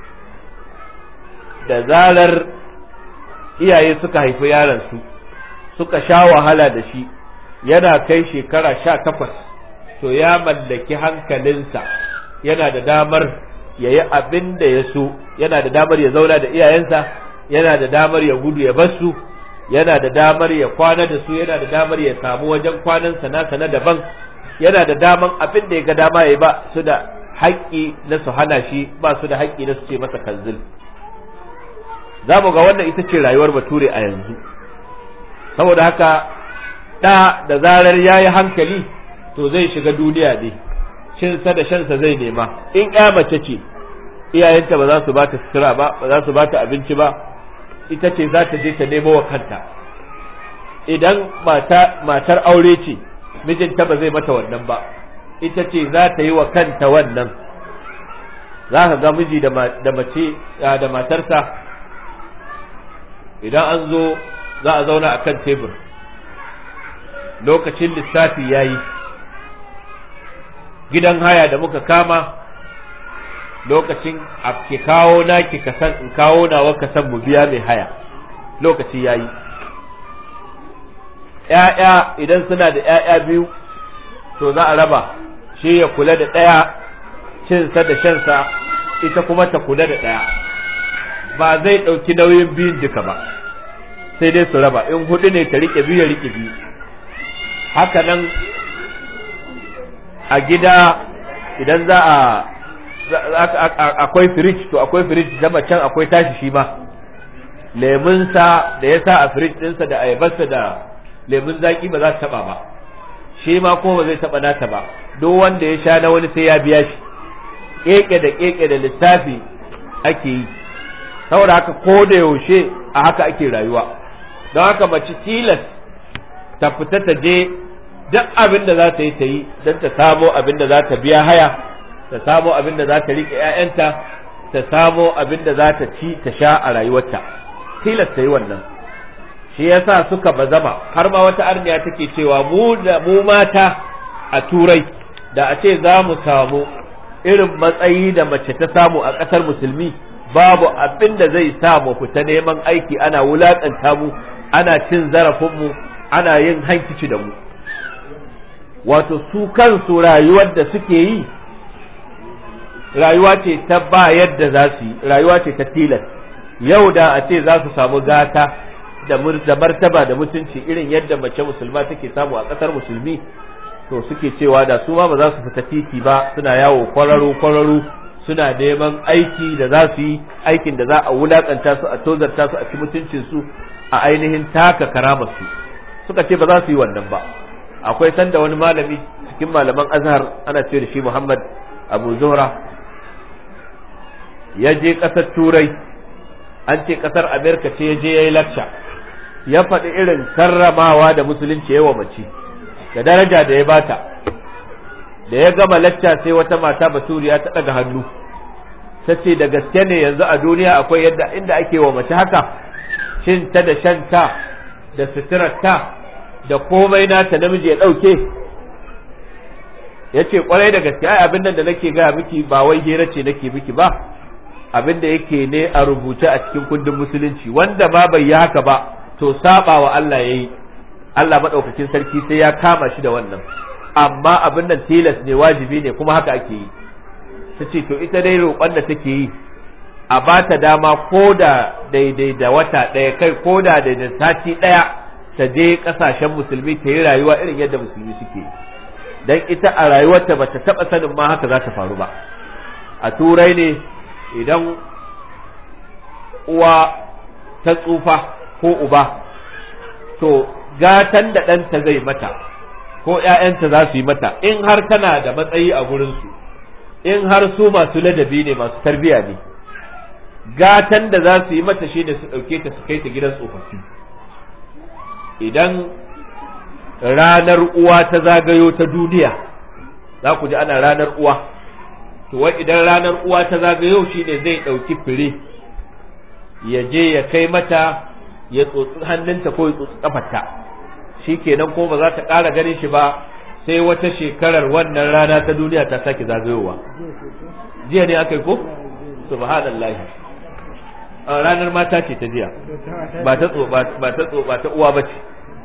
da zarar iyaye suka haifi yaransu suka sha wahala da shi yana kai shekara sha takwas to ya mallaki hankalinsa yana da damar ya yi abin da ya so yana da damar ya zauna da iyayensa yana da damar ya gudu ya bar su yana da damar ya kwana da su yana da damar ya samu wajen kwanansa nasa na daban yana da daman abin da ya ga dama ya ba su da haƙƙi na su hana shi ba su da haƙƙi na su ce masa kanzil za mu ga wannan ita ce rayuwar bature a yanzu saboda haka ɗa da zarar ya yi hankali to zai shiga duniya ne cinsa da shansa zai nema in ya mace ce iyayenta ba za su ba ta sutura ba ba za su ba ta abinci ba ita ce za ta je ta nemo wa kanta idan matar aure ce mijinta ba zai mata wannan ba ita ce za ta yi wa kanta wannan za ka ga miji da mace da matarsa idan an zo za a zauna a kan tebur lokacin lissafi ya yi gidan haya da muka kama lokacin a ke kawo naki kasan in kawo nawa kasan mu biya mai haya lokaci ya yi ‘ya'ya idan suna da ‘ya'ya biyu to za a raba shi ya kula da ɗaya cinsa da shansa ita kuma ta kula da ɗaya ba zai ɗauki nauyin biyun duka ba sai dai su raba in hudu ne ta rike biyu ya rike biyu haka nan a gida idan za a akwai firij to akwai firij da can akwai tashi shi ma lemunsa da ya sa a firij ɗinsa da ayabarsa da lemun zaki ba za su taɓa ba shi ma ko ba zai taɓa nata ba duk wanda ya sha na wani sai ya biya shi keke da keke da lissafi ake yi saboda haka ko da yaushe a haka ake rayuwa don haka mace tilas ta fita ta je duk abin da za ta yi ta yi don ta samo abin da za ta biya haya ta samo abin da za ta riƙe 'ya'yanta ta samo abin da za ta ci ta sha a rayuwarta tilas ta yi wannan shi yasa suka bazama har ma wata arniya take cewa mu da mu mata a turai da a ce za mu samu irin matsayi da mace ta samu a ƙasar musulmi babu abin da zai sa mu fita neman aiki ana wulaƙanta mu ana cin zarafinmu ana yin hankici da mu wato su kansu rayuwar da suke yi rayuwa ce ta ba yadda za su yi rayuwa ce ta tilas yau da a ce za su samu gata da martaba da mutunci irin yadda mace musulma take samu a ƙasar musulmi to suke cewa da su ma ba za su fita titi ba suna yawo kwararo kwararo suna neman aiki da za su yi aikin da za a wulakanta su a tozarta su a ci mutuncin su a ainihin taka karamar su suka ce ba za su yi wannan ba akwai sanda wani malami cikin malaman azhar ana ce da shi Muhammad Abu Zuhra ya je ƙasar turai an ce ƙasar Amerika ce ya je ya yi lakca ya faɗi irin karramawa da musulunci yawa mace da daraja da ya bata da ya gama lacca sai wata mata baturiya ta ɗaga hannu ta ce da gaske ne yanzu a duniya akwai yadda inda ake wa mace haka shin ta da shanta da suturarta da komai nata namiji ya ɗauke ya ce kwarai da gaske ai abin nan da nake gaya miki ba wai hira ce nake miki ba abin da yake ne a rubuce a cikin kundin musulunci wanda ma bai yi haka ba to saba wa Allah yayi Allah madaukakin sarki sai ya kama shi da wannan amma abin nan tilas ne wajibi ne kuma haka ake yi ta ce to ita dai roƙon da take yi a ba ta dama ko da daidai da wata ɗaya kai ko da daidai sati ɗaya ta je ƙasashen musulmi ta yi rayuwa irin yadda musulmi suke yi dan ita a rayuwarta ba ta taɓa sanin ma haka za ta faru ba a turai ne idan uwa ta tsufa ko uba to gatan da ɗanta zai mata ko ‘ya'yanta za su yi mata in har tana da matsayi a gurinsu in har su masu ladabi ne masu tarbiya ne gatan da za su yi mata shi ne su ɗauke ta su kai ta gidan tsofaffi idan ranar uwa ta zagayo ta duniya za ku ji ana ranar uwa to wai idan ranar uwa ta zagayo shi ne zai ɗauki fire ya je ya kai mata ya tsotsi hannunta ko ya tsotsi kafarta shi kenan ko ba za ta ƙara ganin shi ba sai wata shekarar wannan rana ta duniya ta sake zagayowa jiya ne aka yi ko subhanallahi ranar mata ce ta jiya ba ta ba ta ba ta uwa ba ce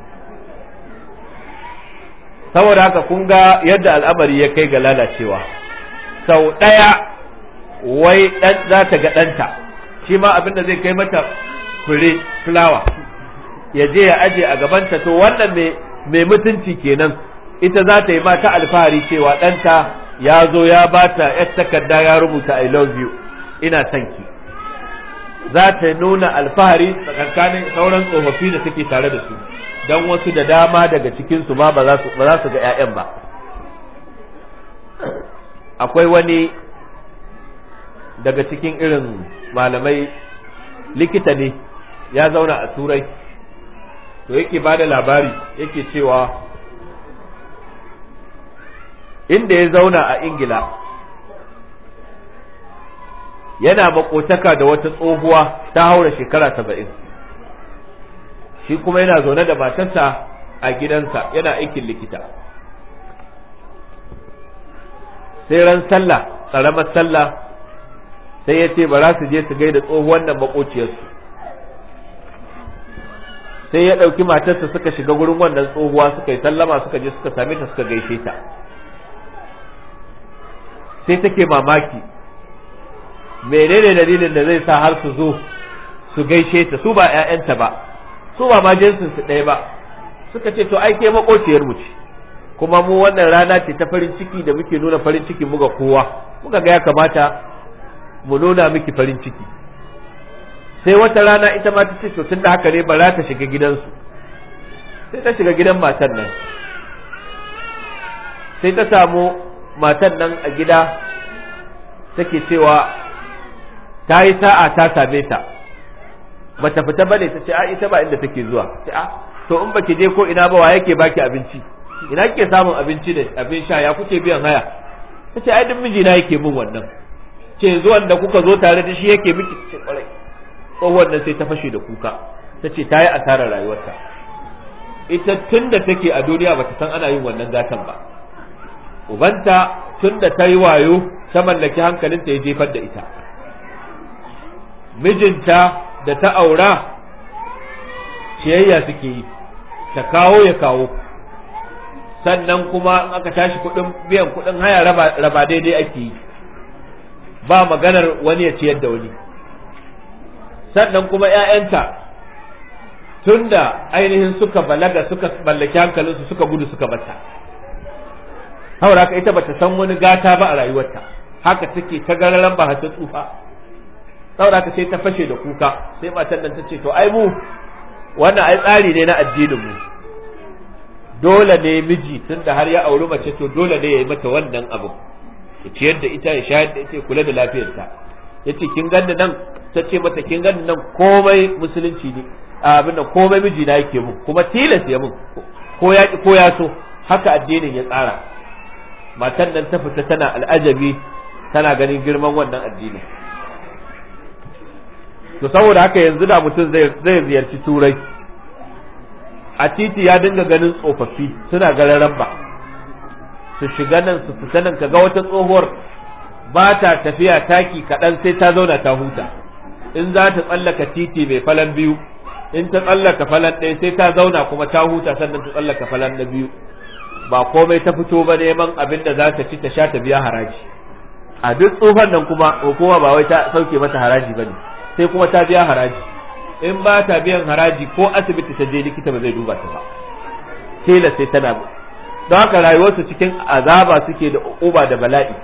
saboda haka kun ga yadda al'amari ya kai ga lalacewa sau ɗaya wai ɗan za ta ga ɗanta shi ma abin da zai kai mata fure fulawa ya je ya aje a gabanta to wannan mai mutunci kenan ita za ta yi mata alfahari cewa ɗanta ya zo ya bata yar takarda ya rubuta I love you ina son ki za ta nuna alfahari tsakankanin sauran tsofaffi da suke tare da su don wasu da dama daga cikinsu ma ba za su ga 'ya'yan ba akwai wani daga cikin irin malamai likita ne ya zauna a turai to yake ba da labari yake cewa inda ya zauna a ingila yana makotaka da wata tsohuwa ta haura shekara saba'in shi kuma yana zaune da matarsa a gidansa yana aikin likita sai ran sallah ƙaramar sallah sai ya ce ba za su je su gaida tsohuwan nan makociyarsu sai ya ɗauki matarsa suka shiga gurin wannan tsohuwa suka yi sallama suka je suka same ta suka gaishe ta sai take mamaki menene dalilin da zai sa har su zo su gaishe ta su ba 'ya'yanta ba su ba ma jinsin su ɗaya ba suka ce to ai ke makociyar mu ce kuma mu wannan rana ce ta farin ciki da muke nuna farin ciki muga kowa muka ga ya kamata mu nuna miki farin ciki sai wata rana ita ma ta ce to tunda haka ne ba za ta shiga gidansu sai ta shiga gidan matan nan sai ta samu matan nan a gida take cewa ta yi sa'a ta same ta bata fita bane ta ce a ita ba inda take zuwa ce a to in baki je ko ina ba wa yake baki abinci ina kike samun abinci da abin sha ya kuke biyan haya ta ce ai duk mijina yake min wannan ce zuwan da kuka zo tare da shi yake miki ce kwarai tsohuwar nan sai ta fashe da kuka ta ce ta yi asarar rayuwarta ita tun da take a duniya bata san ana yin wannan gatan ba ubanta tun da ta yi wayo ta mallaki hankalinta ya jefar da ita mijinta da ta aura ciyayya suke yi ta kawo ya kawo sannan kuma in aka tashi kuɗin biyan kuɗin haya raba daidai ake yi ba maganar wani ya ciyar da wani sannan kuma ‘ya'yanta tun da ainihin suka balaga suka mallaki hankalinsu suka gudu suka bata haura ka ita bata san wani gata ba a rayuwarta haka take ta gararan ba ta tsufa saboda ka sai ta fashe da kuka sai matan nan ta ce to ai mu wannan ai tsari ne na addinin mu dole ne miji tunda har ya auri mace to dole ne ya yi mata wannan abu ya ciyar da ita ya shayar da ita ya kula da lafiyarta ya ce kin ganni nan ta ce mata kin ganni nan komai musulunci ne abin da komai miji na yake mun kuma tilas ya mun ko ya ko ya so haka addinin ya tsara matan nan ta fita tana al'ajabi tana ganin girman wannan addini to saboda haka yanzu da mutum zai zai ziyarci turai a titi ya dinga ganin tsofaffi suna gararan ba su shiga nan su fita nan kaga wata tsohuwar ba ta tafiya taki kaɗan sai ta zauna ta huta in za ta tsallaka titi mai falan biyu in ta tsallaka falan ɗaya sai ta zauna kuma ta huta sannan ta tsallaka falan na biyu ba komai ta fito ba neman abin da za ta ci ta sha ta biya haraji a duk tsofan nan kuma hukuma ba wai ta sauke mata haraji ba ne sai kuma ta biya haraji in ba ta biyan haraji ko asibiti ta je likita ba zai duba ta ba tela sai tana don haka rayuwarsu cikin azaba suke da uba da bala'i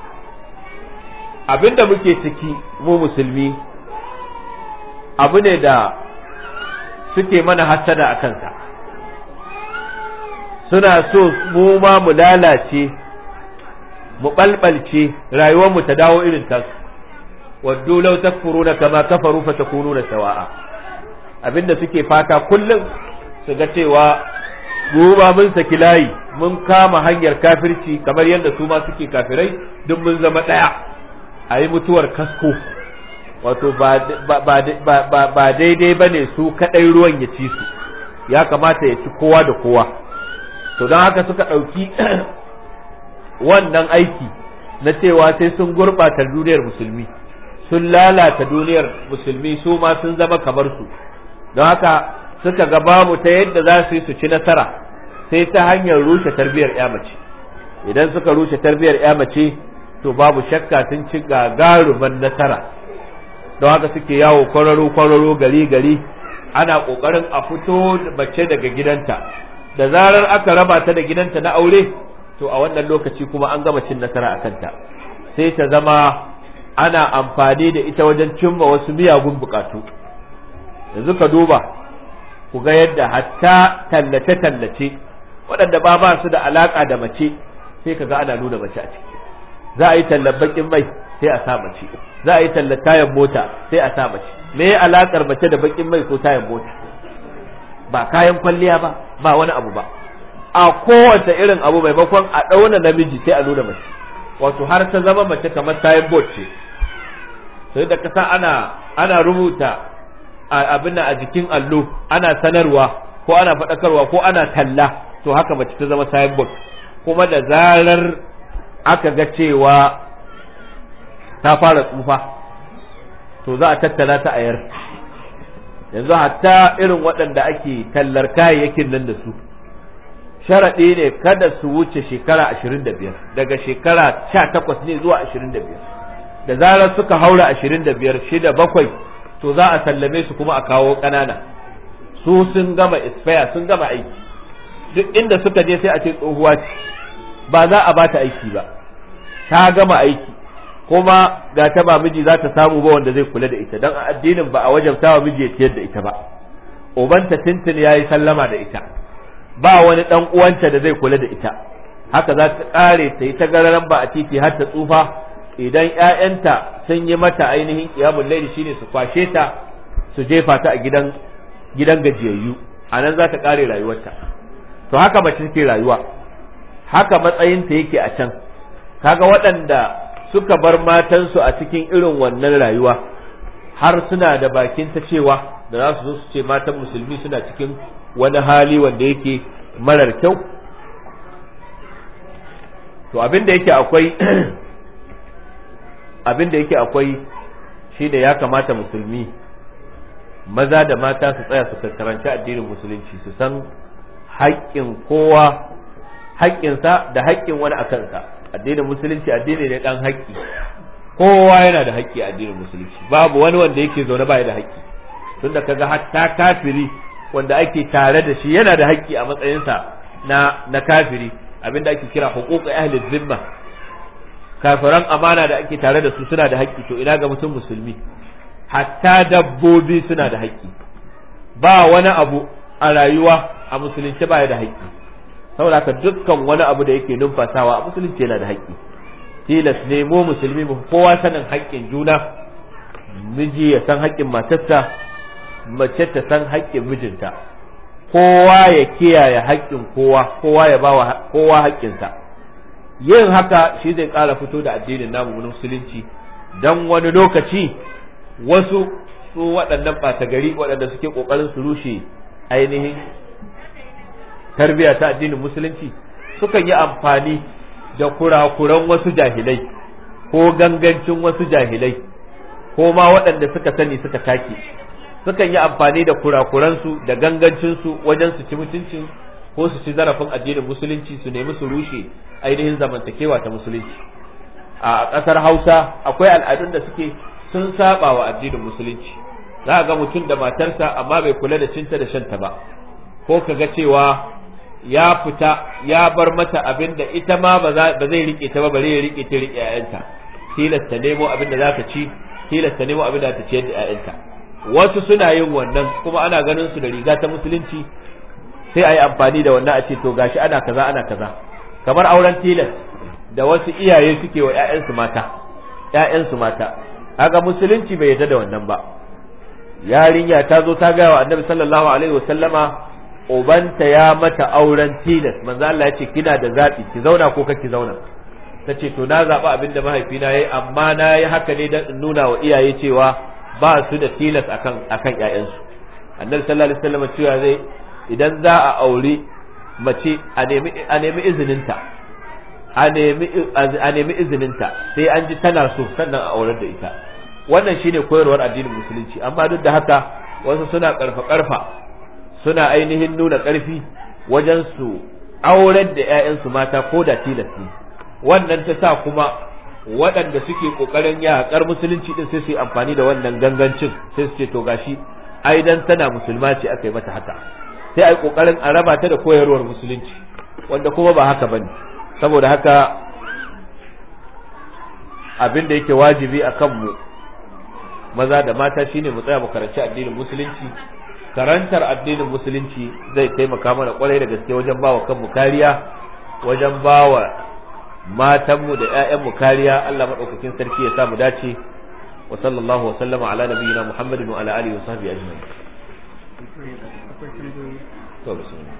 abinda muke ciki mu musulmi abu ne da suke mana hassada a kansa suna so mu ma mu lalace mu ɓalɓalce rayuwarmu ta dawo irin tasu waddu law takfuruna kama kafaru fatakununa sawa'a abinda suke fata kullum su ga cewa mu ba mun saki layi mun kama hanyar kafirci kamar yadda su ma suke kafirai duk mun zama ɗaya a yi mutuwar kasko wato ba daidai ba ne su kaɗai ruwan ya ci su ya kamata ya ci kowa da kowa to don haka suka ɗauki wannan aiki na cewa sai sun gurɓata duniyar musulmi sun lalata duniyar musulmi su ma sun zama kamar su don haka suka ga babu ta yadda za su yi su ci nasara sai ta hanyar rushe tarbiyar ya mace idan suka rushe tarbiyar ya mace to babu shakka sun ci gagaruman nasara don haka suke yawo kwararo kwararo gari gari ana kokarin a fito mace daga gidanta da zarar aka raba ta da gidanta na aure to a wannan lokaci kuma an gama cin nasara a kanta sai ta zama ana amfani da ita wajen cimma wasu miyagun bukatu yanzu ka duba ku ga yadda hatta tallace-tallace waɗanda ba ba su da alaƙa da mace sai ka ga ana nuna mace a ciki za a yi tallar bakin mai sai a sa mace za a yi tallar tayan mota sai a sa mace me ya alaƙar mace da bakin mai ko tayan mota ba kayan kwalliya ba ba wani abu ba a kowace irin abu maimakon a ɗauna namiji sai a nuna mace wato har ta zama mace kamar tayan bot ce sai da kasa ana ana rubuta abin a jikin allo ana sanarwa ko ana faɗakarwa ko ana talla to haka mace ta zama signboard kuma da zarar aka ga cewa ta fara tsufa to za a tattala ta ayar yanzu hatta irin waɗanda ake tallar kayayyakin nan da su sharaɗi ne kada su wuce shekara ashirin da biyar daga shekara sha takwas ne zuwa ashirin da biyar da zarar suka haura ashirin da biyar shida bakwai to za a sallame su kuma a kawo ƙanana su sun gama expire sun gama aiki duk inda suka je sai a ce tsohuwa ce ba za a bata aiki ba ta gama aiki kuma ga ta ba miji za ta samu ba wanda zai kula da ita dan addinin ba a wajabta wa miji ya ciyar da ita ba ubanta tintin yayi sallama da ita ba wani dan uwanta da zai kula da ita haka za ta kare ta yi ta gararan ba a titi har ta tsufa idan ƴaƴanta sun yi mata ainihin qiyamul layli shine su kwashe ta su jefa ta a gidan gidan gajiyayyu anan za ta kare rayuwarta to haka mace take rayuwa haka matsayinta yake a can kaga waɗanda suka bar matansu a cikin irin wannan rayuwa har suna da bakin ta cewa da za su zo su ce matan musulmi suna cikin wani hali wanda yake marar kyau to abin da yake akwai abin da yake akwai shi da ya kamata musulmi maza da mata su tsaya su karanci addinin musulunci su san haƙƙin kowa haƙƙinsa da haƙƙin wani a kansa addinin musulunci addini ne dan haƙƙi kowa yana da haƙƙi a addinin musulunci babu wani wanda yake zaune baya da haƙƙi tunda kaga hatta kafiri wanda ake tare da shi yana da haƙƙi a matsayinsa na na kafiri abinda ake kira huquq ahli zimma kafiran amana da ake tare da su suna da haƙƙi to ina ga mutum musulmi hatta dabbobi suna da haƙƙi ba wani abu a rayuwa a musulunci baya da haƙƙi saboda haka dukkan wani abu da yake numfasawa a musulunci yana da haƙƙi tilas ne mu musulmi mu kowa sanin haƙƙin juna miji ya san haƙƙin matarsa mace ta san haƙƙin mijinta kowa ya kiyaye haƙƙin kowa kowa ya bawa kowa haƙƙinsa yin haka shi zai ƙara fito da addinin namu na musulunci dan wani lokaci wasu su waɗannan ɓata gari waɗanda suke ƙoƙarin su rushe ainihin tarbiya ta addinin musulunci sukan yi amfani da kurakuran wasu jahilai ko gangancin wasu jahilai ko ma waɗanda suka sani suka take sukan yi amfani da kurakuransu da gangancinsu wajen su ci mutuncin ko su ci zarafin addinin musulunci su nemi su rushe ainihin zamantakewa ta musulunci a ƙasar hausa akwai al'adun da suke sun saba wa addinin musulunci za ga mutum da matarsa amma bai kula da cinta da shanta ba ko ka ga cewa ya fita ya bar mata abin da ita ma ba zai rike ta ba bare ya rike ta rike ƴaƴanta tilasta nemo abin da zaka ci tilasta nemo abin da ta ciyar da ƴaƴanta wasu suna yin wannan kuma ana ganin su da riga ta musulunci sai a yi amfani da wannan a ce to gashi ana kaza ana kaza kamar auren tilas da wasu iyaye suke wa ƴaƴansu mata ƴaƴansu mata haka musulunci bai yarda da wannan ba yarinya ta zo ta gaya wa annabi sallallahu alaihi wasallama ubanta ya mata auren tilas manzo Allah ya ce kina da zabi ki zauna ko kake zauna ta ce to na zaɓi abin da mahaifina yayi amma na yi haka ne don in nuna wa iyaye cewa ba su da tilas akan akan ƴaƴansu annabi sallallahu alaihi wasallam cewa zai idan za a aure mace a nemi a nemi izininta a nemi a nemi izininta sai an ji tana so sannan a aurar da ita wannan shine koyarwar addinin musulunci amma duk da haka wasu suna karfa karfa suna ainihin nuna karfi wajen su aurar da ƴaƴansu mata ko da tilas ne wannan ta sa kuma waɗanda suke ƙoƙarin yaƙar musulunci din sai su yi amfani da wannan gangancin sai su ce to gashi ai dan tana musulma ce aka yi mata haka sai ai ƙoƙarin a raba ta da koyarwar musulunci wanda kuma ba haka bane saboda haka abin da yake wajibi a kanmu maza da mata shine mu tsaya mu karanci addinin musulunci karantar addinin musulunci zai taimaka mana kwarai da gaske wajen bawa kanmu kariya wajen bawa matanmu da ƴaƴanmu kariya Allah madaukakin sarki ya sa mu dace wa sallallahu wa sallama ala nabiyyina Muhammadin wa ala alihi wa sahbihi ajma'in to bismillah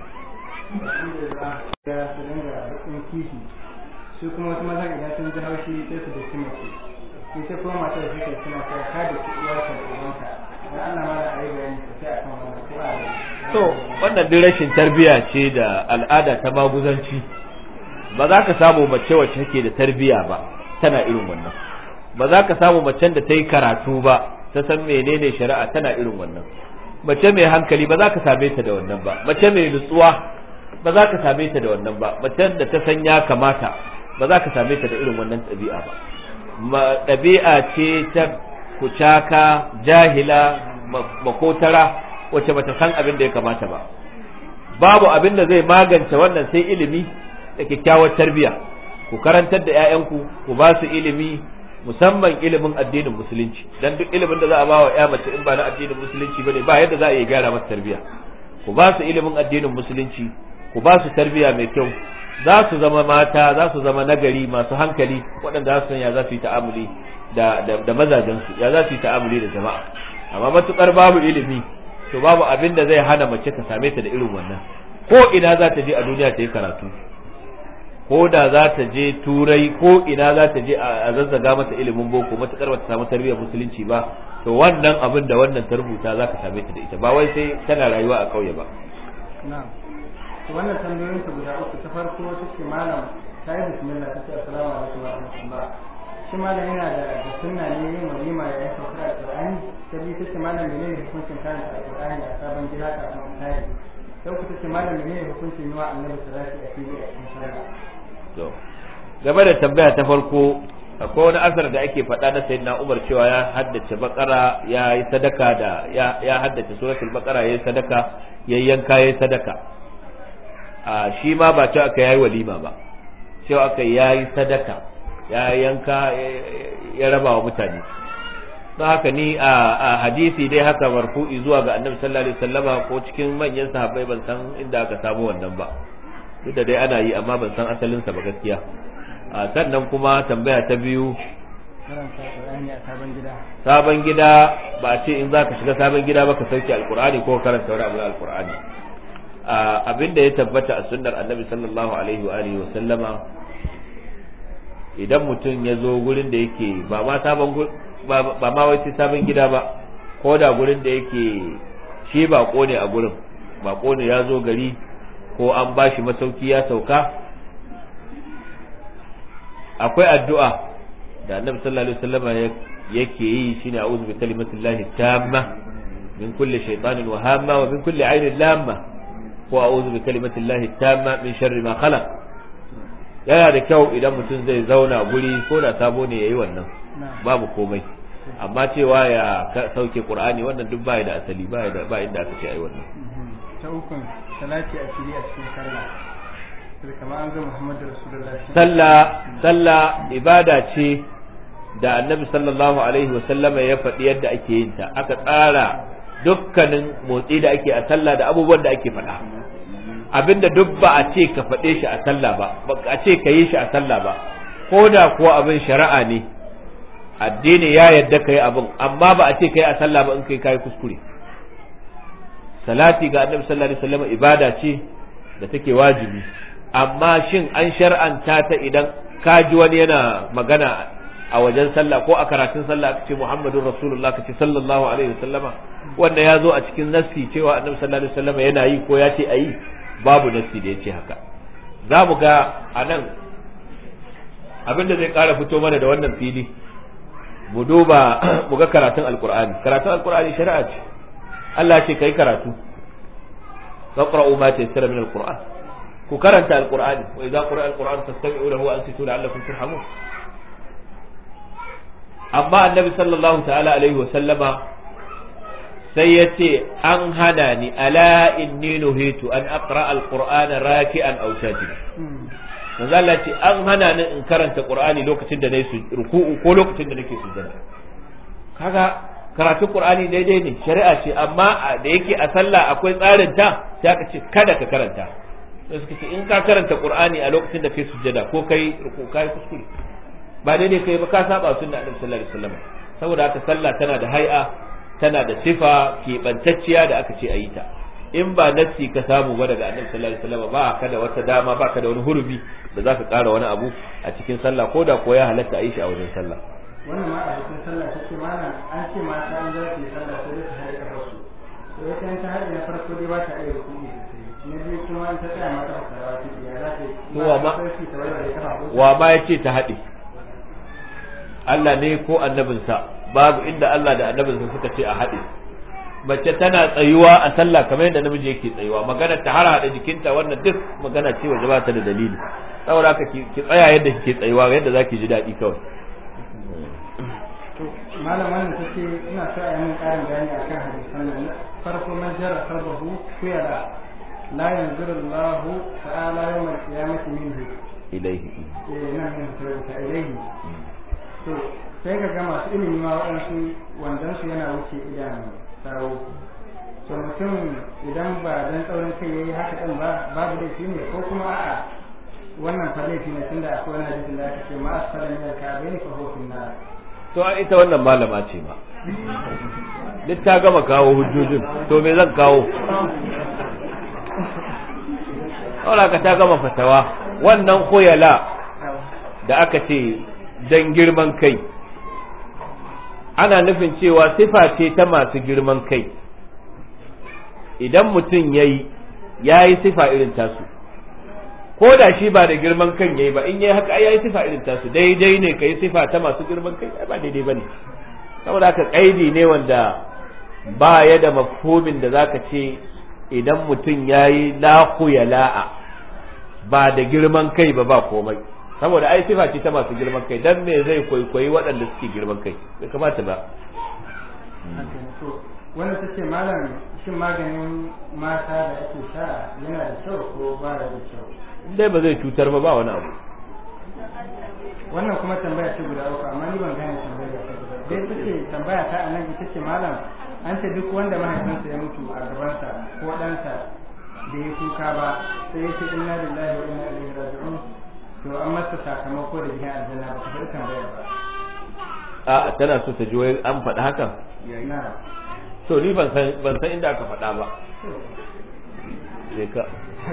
su kuma wasu mazan idan sun ji haushi sai su da mace ita kuma matar da suke suna kai ka da ki uwarka da uwanka dan Allah ma da ayi bayani sosai akan wannan ko a to wannan duk rashin tarbiya ce da al'ada ta maguzanci ba za ka samu mace wacce take da tarbiya ba tana irin wannan ba za ka samu macen da ta yi karatu ba ta san menene shari'a tana irin wannan mace mai hankali ba za ka same ta da wannan ba mace mai nutsuwa ba za ka same ta da wannan ba macen da ta san ya kamata ba za ka same ta da irin wannan ɗabi'a ba ɗabi'a ce ta kucaka jahila makotara wacce bata san abin da ya kamata ba babu abin da zai magance wannan sai ilimi da kyakkyawar tarbiya ku karantar da 'ya'yanku ku ba su ilimi musamman ilimin addinin musulunci dan duk ilimin da za a ba wa ya mace in ba na addinin musulunci bane ba yadda za a iya gyara masa tarbiya ku ba su ilimin addinin musulunci ku ba su tarbiya mai kyau za su zama mata za su zama nagari masu hankali waɗanda za su san ya za su yi ta'amuli da da mazajensu ya za su yi ta'amuli da jama'a amma matukar babu ilimi to babu abin da zai hana mace ta same ta da irin wannan ko ina za ta je a duniya ta yi karatu ko da za ta je turai ko ina za ta je a zazzaga mata ilimin boko matukar ba ta samu tarbiyyar musulunci ba to wannan abin da wannan ta rubuta za ka same ta da ita ba wai sai tana rayuwa a ƙauye ba na'am to wannan tambayoyin ta guda uku ta farko ta ce malam ta yi bismillah ta ce assalamu alaikum wa rahmatullah shi malam yana da da sunna ne yin walima ya yanka kura alqur'ani ta biyu ta ce malam menene hukuncin karanta alqur'ani a sabon gida kafin tare ta uku ta ce malam menene hukuncin yi wa annabi salati a fili a cikin sallah to game da tambaya ta farko akwai wani asar da ake faɗa na sayyidina Umar cewa ya haddace bakara ya yi sadaka da ya haddace suratul bakara ya yi sadaka ya yanka ya yi sadaka a shi ma ba cewa aka yayi walima ba cewa aka yayi sadaka ya yanka ya raba wa mutane don haka ni a hadisi dai haka marfu'i zuwa ga annabi sallallahu alaihi wasallama ko cikin manyan sahabbai ban san inda aka samu wannan ba duk da dai ana yi amma ban san asalinsa ba gaskiya sannan kuma tambaya ta biyu karanta alqur'ani a sabon gida sabon gida ba a ce in za ka shiga sabon gida ba ka sauke alqur'ani ko karanta wani abu na alqur'ani abin da ya tabbata a sunnar annabi sallallahu alaihi wa alihi wa sallama idan mutum ya zo gurin da yake ba ma sabon ba ma wai sabon gida ba ko da gurin da yake shi bako ne a gurin bako ne ya zo gari ko an ba shi masauki ya sauka akwai addu'a da annabi sallallahu alaihi wasallam yake yi shine a'udhu bi kalimatillahi tamma min kulli shaytanin wa hamma wa min kulli ainin lamma ko a'udhu bi kalimatillahi tamma min sharri ma khalaq yana da kyau idan mutum zai zauna guri ko da sabo ne yayi wannan babu komai amma cewa ya sauke qur'ani wannan duk baya da asali baya da ba inda aka ce ai wannan ta ukun salati a fili a cikin sallah sai kamar an ga Muhammadu Rasulullahi sallah sallah ibada ce da annabi sallallahu alaihi wasallama ya faɗi yadda ake yin ta aka tsara dukkanin motsi da ake a sallah da abubuwan da ake faɗa abinda duk ba a ce ka faɗe shi a sallah ba ba a ce ka yi shi a sallah ba ko da kuwa abin shari'a ne addini ya yadda ka yi abin amma ba a ce ka yi a sallah ba in kai kayi kuskure salati ga annabi sallallahu alaihi wasallam ibada ce da take wajibi amma shin an shar'anta ta idan ka ji wani yana magana a wajen sallah ko a karatun sallah aka ce Muhammadun Rasulullah ka ce sallallahu alaihi wasallama wanda ya zo a cikin nassi cewa annabi sallallahu alaihi wasallama yana yi ko ya ce ayi babu nassi da ya ce haka za mu ga a nan abin da zai kara fito mana da wannan fili mu duba mu ga karatun alkur'ani karatun alkur'ani shari'a ce Allah ce kai karatu faqra'u ma tayassara min alquran ku karanta alqur'ani wa idza qira'a alquran fastami'u lahu wa ansitu la'allakum turhamun amma annabi sallallahu ta'ala alaihi wa sallama sai ya ce an hana ni ala inni nuhitu an aqra alqur'ana raki'an aw sajida manzo Allah ce an hana ni in karanta qur'ani lokacin da nayi ruku'u ko lokacin da nake sujjada kaga karatun qur'ani daidai ne shari'a ce amma da yake a sallah akwai tsarin ta sai aka ce kada ka karanta sai suka ce in ka karanta qur'ani a lokacin da kai sujjada ko kai ruku kai kuskure ba daidai kai ba ka saba sunna annabi sallallahu alaihi wasallam saboda haka sallah tana da hay'a tana da sifa keɓantacciya da aka ce a yi ta in ba nassi ka samu ba daga annabi sallallahu alaihi wasallam ba ka da wata dama ba ka da wani hurbi da zaka ƙara wani abu a cikin sallah ko da ko ya halatta a yi shi a wajen sallah wannan ma a cikin sallah ta ce mana an ce mata an za su yi sallah sai da su haɗe kafar su to ita in ta haɗe na farko dai ba ta iya rukuni sosai na biyu kuma in ta tsaya mata ba ta ta ya za ta yi wa ma wa ma yace ta haɗe Allah ne ko annabinsa babu inda Allah da annabinsa suka ce a haɗe mace tana tsayuwa a sallah kamar yadda namiji yake tsayuwa magana ta har hada jikinta wannan duk magana ce waje ba ta da dalili saboda haka ki tsaya yadda kike tsayuwa yadda zaki ji daɗi kawai to malam wannan take ina so a yi min ƙarin bayani akan hadisan nan farko man jara sarbahu kuyara la yanzuru Allah ta'ala yawm al-qiyamati minhu ilaihi eh nan min ta ilaihi to sai ka ga masu ilimi ma waɗansu wandansu yana wuce idan sawo to mutum idan ba dan tsaurin kai yayi haka ɗin ba babu laifi ne ko kuma a'a wannan fa laifi ne tunda akwai wani hadisin da aka ce ma asfala min al-ka'bayn fa huwa fi nar to ita wannan malama ce ba duk ta gama kawo hujjojin to me zan kawo Saboda ka ta gama fatawa wannan koyala da aka ce dan girman kai ana nufin cewa sifa ce ta masu girman kai idan mutum ya yi ya yi sifa irin tasu ko da shi ba da girman kan ya yi ba in ya yi haka ya yi sifa irin tasu daidai ne ka yi sifa ta masu girman kai ba daidai ba ne saboda haka kaidi ne wanda ba ya da mafhumin da zaka ce idan mutum ya yi ya la'a ba da girman kai ba ba komai saboda ai sifa ce ta masu girman kai dan me zai kwaikwayi waɗanda suke girman kai bai kamata ba wanda ta ce malam shin maganin mata da ake sha yana da kyau ko ba da kyau dai ba zai cutar ba ba wani abu wannan kuma tambaya ce guda uku amma ni ban gane tambaya ta guda dai ta ce tambaya ta anan ita ce malam an ce duk wanda mahaifinsa ya mutu a gabansa ko ɗansa da ya kuka ba sai ya ce inna lillahi wa inna ilaihi raji'un to an masa sakamako da gidan aljanna ba ta faɗi tambayar ba a tana so ta ji wai an faɗi hakan na to ni ban san ban san inda aka faɗa ba je ka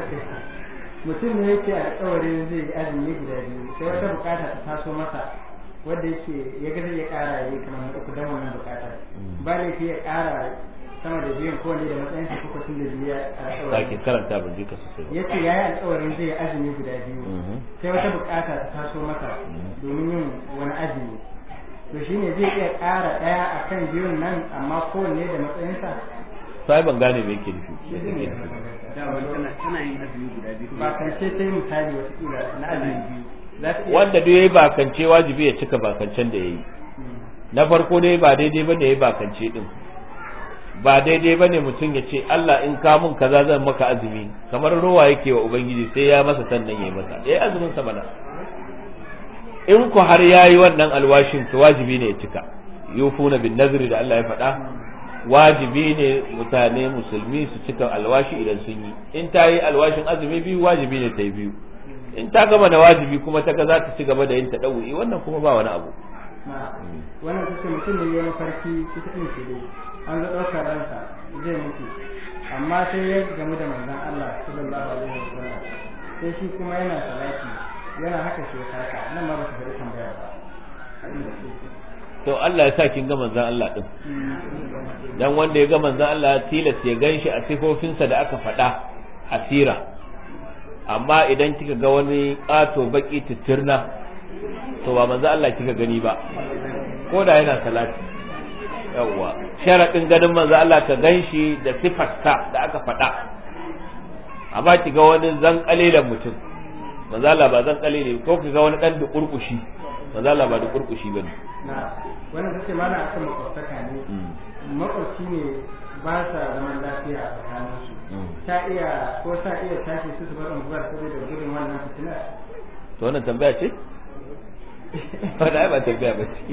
mutum ne yake alƙawarin zai yi azumi guda biyu sai wata bukata ta taso masa wanda yake ya ga zai ya ƙara ya yi kamar uku don wannan bukatar ba laifi ya ƙara sama da biyan kowane da matsayin sa kuka tun da biya sake alƙawarin karanta ban ji ka sosai ba ya ce ya yi alƙawarin zai yi azumi guda biyu Mhm. sai wata bukata ta taso masa domin yin wani azumi to shine zai iya ƙara ɗaya akan biyun nan amma kowanne da matsayinsa sai ban gane me yake nufi shi ne tana yin azumi guda biyu ba kan ce ta yi misali watakila na azumi biyu za ta iya wanda duk yayi bakance wajibi ya cika bakancen da yayi Mm. na farko dai ba daidai bane yayi bakance din ba daidai bane mutum ya ce Allah in ka mun kaza zan maka azumi kamar ruwa yake wa ubangiji sai ya masa sannan yayi masa yayi azumin sa bana in ku har yayi wannan alwashin to wajibi ne ya cika yufuna bin nazri da Allah ya faɗa wajibi ne mutane musulmi su cika alwashi idan sun yi in ta yi alwashin azumi biyu wajibi ne ta yi biyu in ta gama da wajibi kuma ta ga za ta ci gaba da yin taɗawu'i wannan kuma ba wani abu na wannan ta ce mutum ne ya mafarki ita ɗin ce dai an zo ɗaukar ransa zai mutu amma sai ya gamu da manzon Allah sallallahu alaihi wasallam sai shi kuma yana salati yana haka shi haka nan ma ba ta faɗi tambaya ba abin da ke to Allah ya sa kin ga manzon Allah din dan wanda ya ga manzon Allah tilas ya ganshi a sifofinsa da aka faɗa a sira amma idan kika ga wani ƙato baki titirna to ba manzon Allah kika gani ba ko da yana salati yawwa sharadin ganin manzon Allah ka ganshi da sifarsa da aka faɗa amma ki ga wani zan kalilan mutum manzon Allah ba zan kalile ko ki ga wani dan da kurkushi manzon Allah ba da kurkushi bane na wannan ta ce mana akan makwabtaka ne makwabci ne ba sa zaman lafiya a tsakaninsu ta iya ko sa iya tashi su su bar unguwar saboda gudun wannan fitina to wannan tambaya ce wannan ai ba tambaya ba ce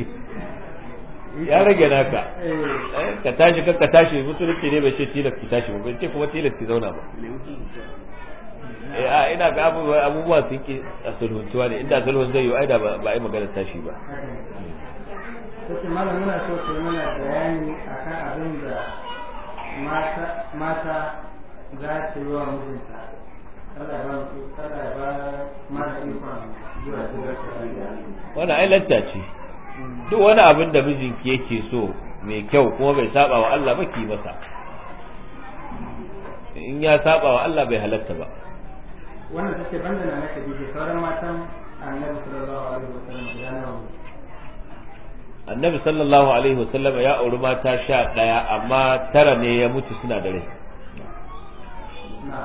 ya rage naka eh Eh, ka tashi ka ka tashi musulunci ne bai ce tilas ki tashi ba bai ce kuma tilas ki zauna ba eh a ina ga abubuwa abubuwa sun ki a sulhuntuwa ne inda sulhun zai yi ai da ba ba ai magana tashi ba Sake malam muna so ka yi mana bayani akan abin da mata mata za ta yi wa mijinta. Allah ya ba mu Allah ya ba mana ikon zuwa zuwa wannan ai lanta ce duk wani abin da mijinki yake so mai kyau kuma bai saba wa Allah ba ki masa in ya saba wa Allah bai halatta ba Wannan take banda na naka dije sauran matan Annabi sallallahu alaihi wasallam guda nawa ne? annabi sallallahu alaihi wasallam ya auri mata sha ɗaya amma tara ne ya mutu suna da rai Na.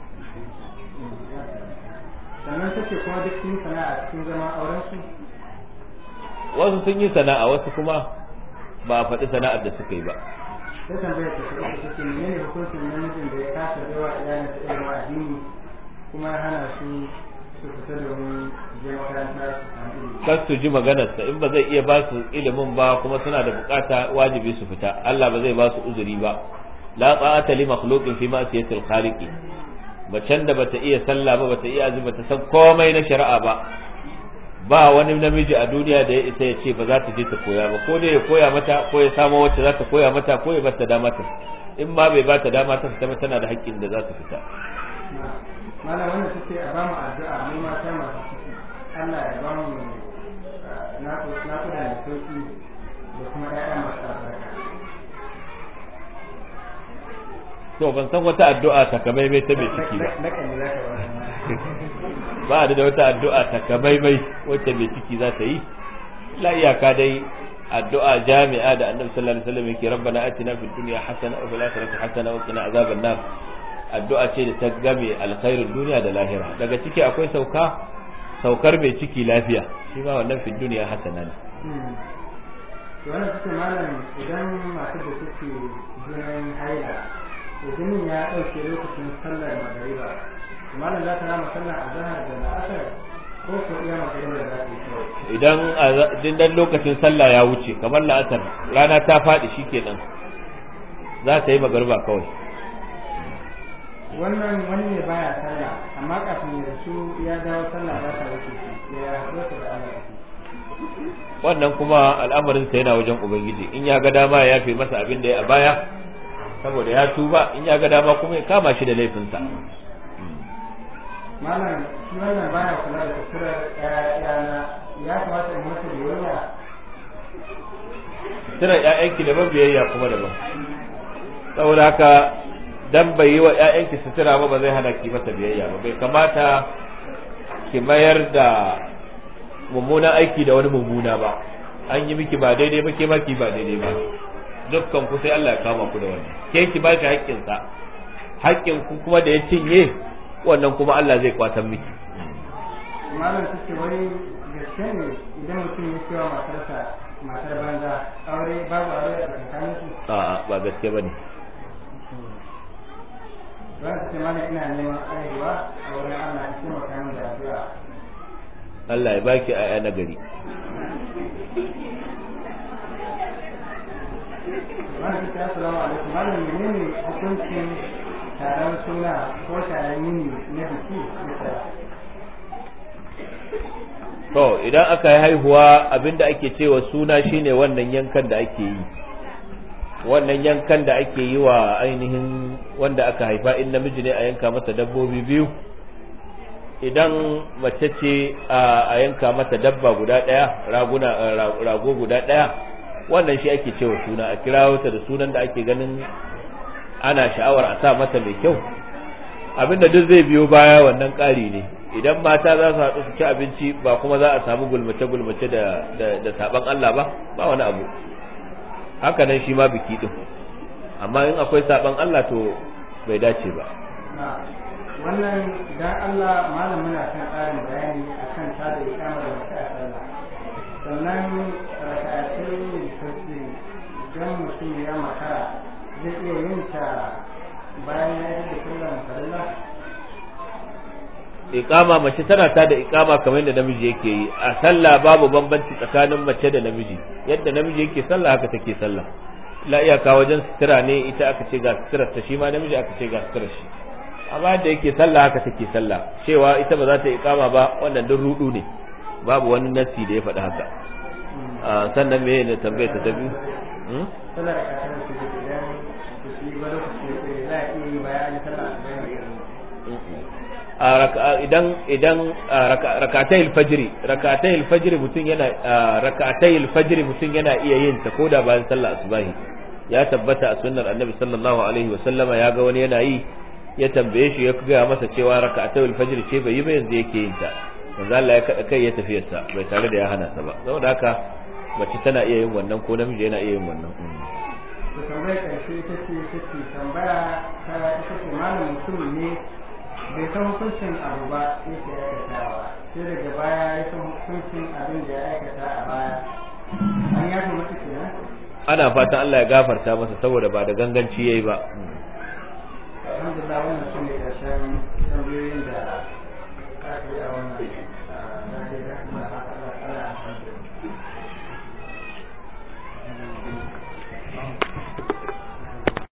Sannan take kuma duk sun sana'a cikin zaman auren su wasu sun yi sana'a wasu kuma ba a faɗi sana'ar da suka yi ba sai tambayar ta kuma ta ce menene hukuncin namijin da ya kasa yawa iyalin sa irin addini kuma ya hana su su fita domin je makaranta su samu ilimi kar su ji maganarsa in ba zai iya ba su ilimin ba kuma suna da bukata wajibi su fita Allah ba zai ba su uzuri ba la ta'ata li makhluqin fi ma'siyatil khaliqi macen da bata iya sallah ba bata iya azumi bata san komai na shari'a ba ba wani namiji a duniya da ya isa ya ce ba za ta je ta koya ba ko dai ya koya mata ko ya samo wacce za ta koya mata ko ya bata dama ta in ma bai bata dama ta fita ba tana da haƙƙin da za ta fita malam wanda suke a bamu addu'a mu mata masu ciki Allah ya bamu naku naku da sauki da kuma ƴaƴa masu albarka to ban san wata addu'a takamaimai ta mai ciki ba na kan za ka ba da wata addu'a takamaimai wacce mai ciki za ta yi la iyaka dai addu'a jami'a da annabi sallallahu alaihi wasallam yake rabbana atina fid dunya hasana wa fil akhirati hasana wa qina azaban nar addu'a ce da ta game alkhairin duniya da lahira daga ciki akwai sauka saukar mai ciki lafiya shi ma wannan fid dunya hasana ne to wannan suke malam idan masu da suke jinin haila to jinin ya ɗauke lokacin sallar magariba malam za ta rama sallar azhar da la'asar ko ko iya magariba za ta yi kawai idan dindan lokacin sallah ya wuce kamar la'asar rana ta faɗi shikenan za ta yi magarba kawai wannan wani ne baya sallah amma kafin ya rasu ya dawo sallah za ta wuce shi ya haɗu da Allah wannan kuma al'amarinsa yana wajen ubangiji in ya ga dama ya yafe masa abin da ya a baya saboda ya tuba in ya ga dama kuma ya kama shi da laifinsa malam shi wannan baya kula da suturar ƴaƴana ya kamata in masa biyayya suturar ƴaƴanki daban biyayya kuma daban saboda haka dan bai yi wa ƴaƴanki sutura ba ba zai hana ki masa biyayya ba bai kamata ki mayar da mummunan aiki da wani mummuna ba an yi miki ba daidai ba ke ma ki ba daidai ba dukkan ku sai Allah ya kama ku da wannan ke ki ba shi haƙƙin sa haƙƙin ku kuma da ya cinye wannan kuma Allah zai kwatan miki malam suke wai gaske ne idan mutum ya cewa matarsa matar banza aure babu aure a tsakanin su a'a ba gaske bane za su ce malam ina neman aihuwa a wurin Allah ya ce makamin da addu'a Allah ya baki aya na gari malam suke assalamu alaikum malam menene hukuncin taron suna ko taron yini na biki bisa to idan aka yi haihuwa abinda ake cewa suna shine wannan yankan da ake yi wannan yankan da ake yi wa ainihin wanda aka haifa in namiji ne a yanka masa dabbobi biyu idan mace ce a yanka mata dabba guda ɗaya raguna rago guda ɗaya wannan shi ake cewa suna a kirawo ta da sunan da ake ganin ana sha'awar a sa mata mai kyau abinda duk zai biyo baya wannan ƙari ne idan mata za su haɗu su ci abinci ba kuma za a samu gulmace-gulmace da da saban Allah ba ba wani abu haka nan shi ma biki din amma in akwai saban Allah to bai dace ba wannan dan Allah malam muna kan ƙarin bayani akan ta da ikamar da muka sallah sannan raka'atai tasbih idan mutum ya makara zai iya yin ta bayan ya yi da sallar farilla iqama mace tana ta da iqama kamar yadda namiji yake yi a sallah babu bambanci tsakanin mace da namiji yadda namiji yake sallah haka take sallah la iyaka wajen sutura ne ita aka ce ga suturar ta shi ma namiji aka ce ga suturar shi amma yadda yake sallah haka take sallah cewa ita ba za ta iqama ba wannan duk rudu ne babu wani nasi da ya faɗi haka sannan me ne tambayar ta biyu sallar raka'atai tasbih idan su yi ba lokaci za a iya yi bayan sallah idan idan rakatai alfajiri rakatai alfajiri mutum yana rakatai alfajiri mutum yana iya yin ta koda bayan sallah asubahi ya tabbata a sunnar annabi sallallahu alaihi wa sallama ya ga wani yana yi ya tambaye shi ya ga masa cewa rakatai alfajiri ce bai yi ba yanzu yake yin ta manzo Allah ya kada kai ya tafi sa bai tare da ya hana sa ba saboda haka mace tana iya yin wannan ko namiji yana iya yin wannan to tambayar karshe ita ce ita ce tambaya ta ita ce malam mutum ne bai san hukuncin abu ba yake aikatawa sai daga baya ya san hukuncin abin da ya aikata a baya an yafi masa kenan ana fatan Allah ya gafarta masa saboda ba da ganganci yayi ba alhamdulillah wannan su ne ƙarshen tambayoyin da aka a wannan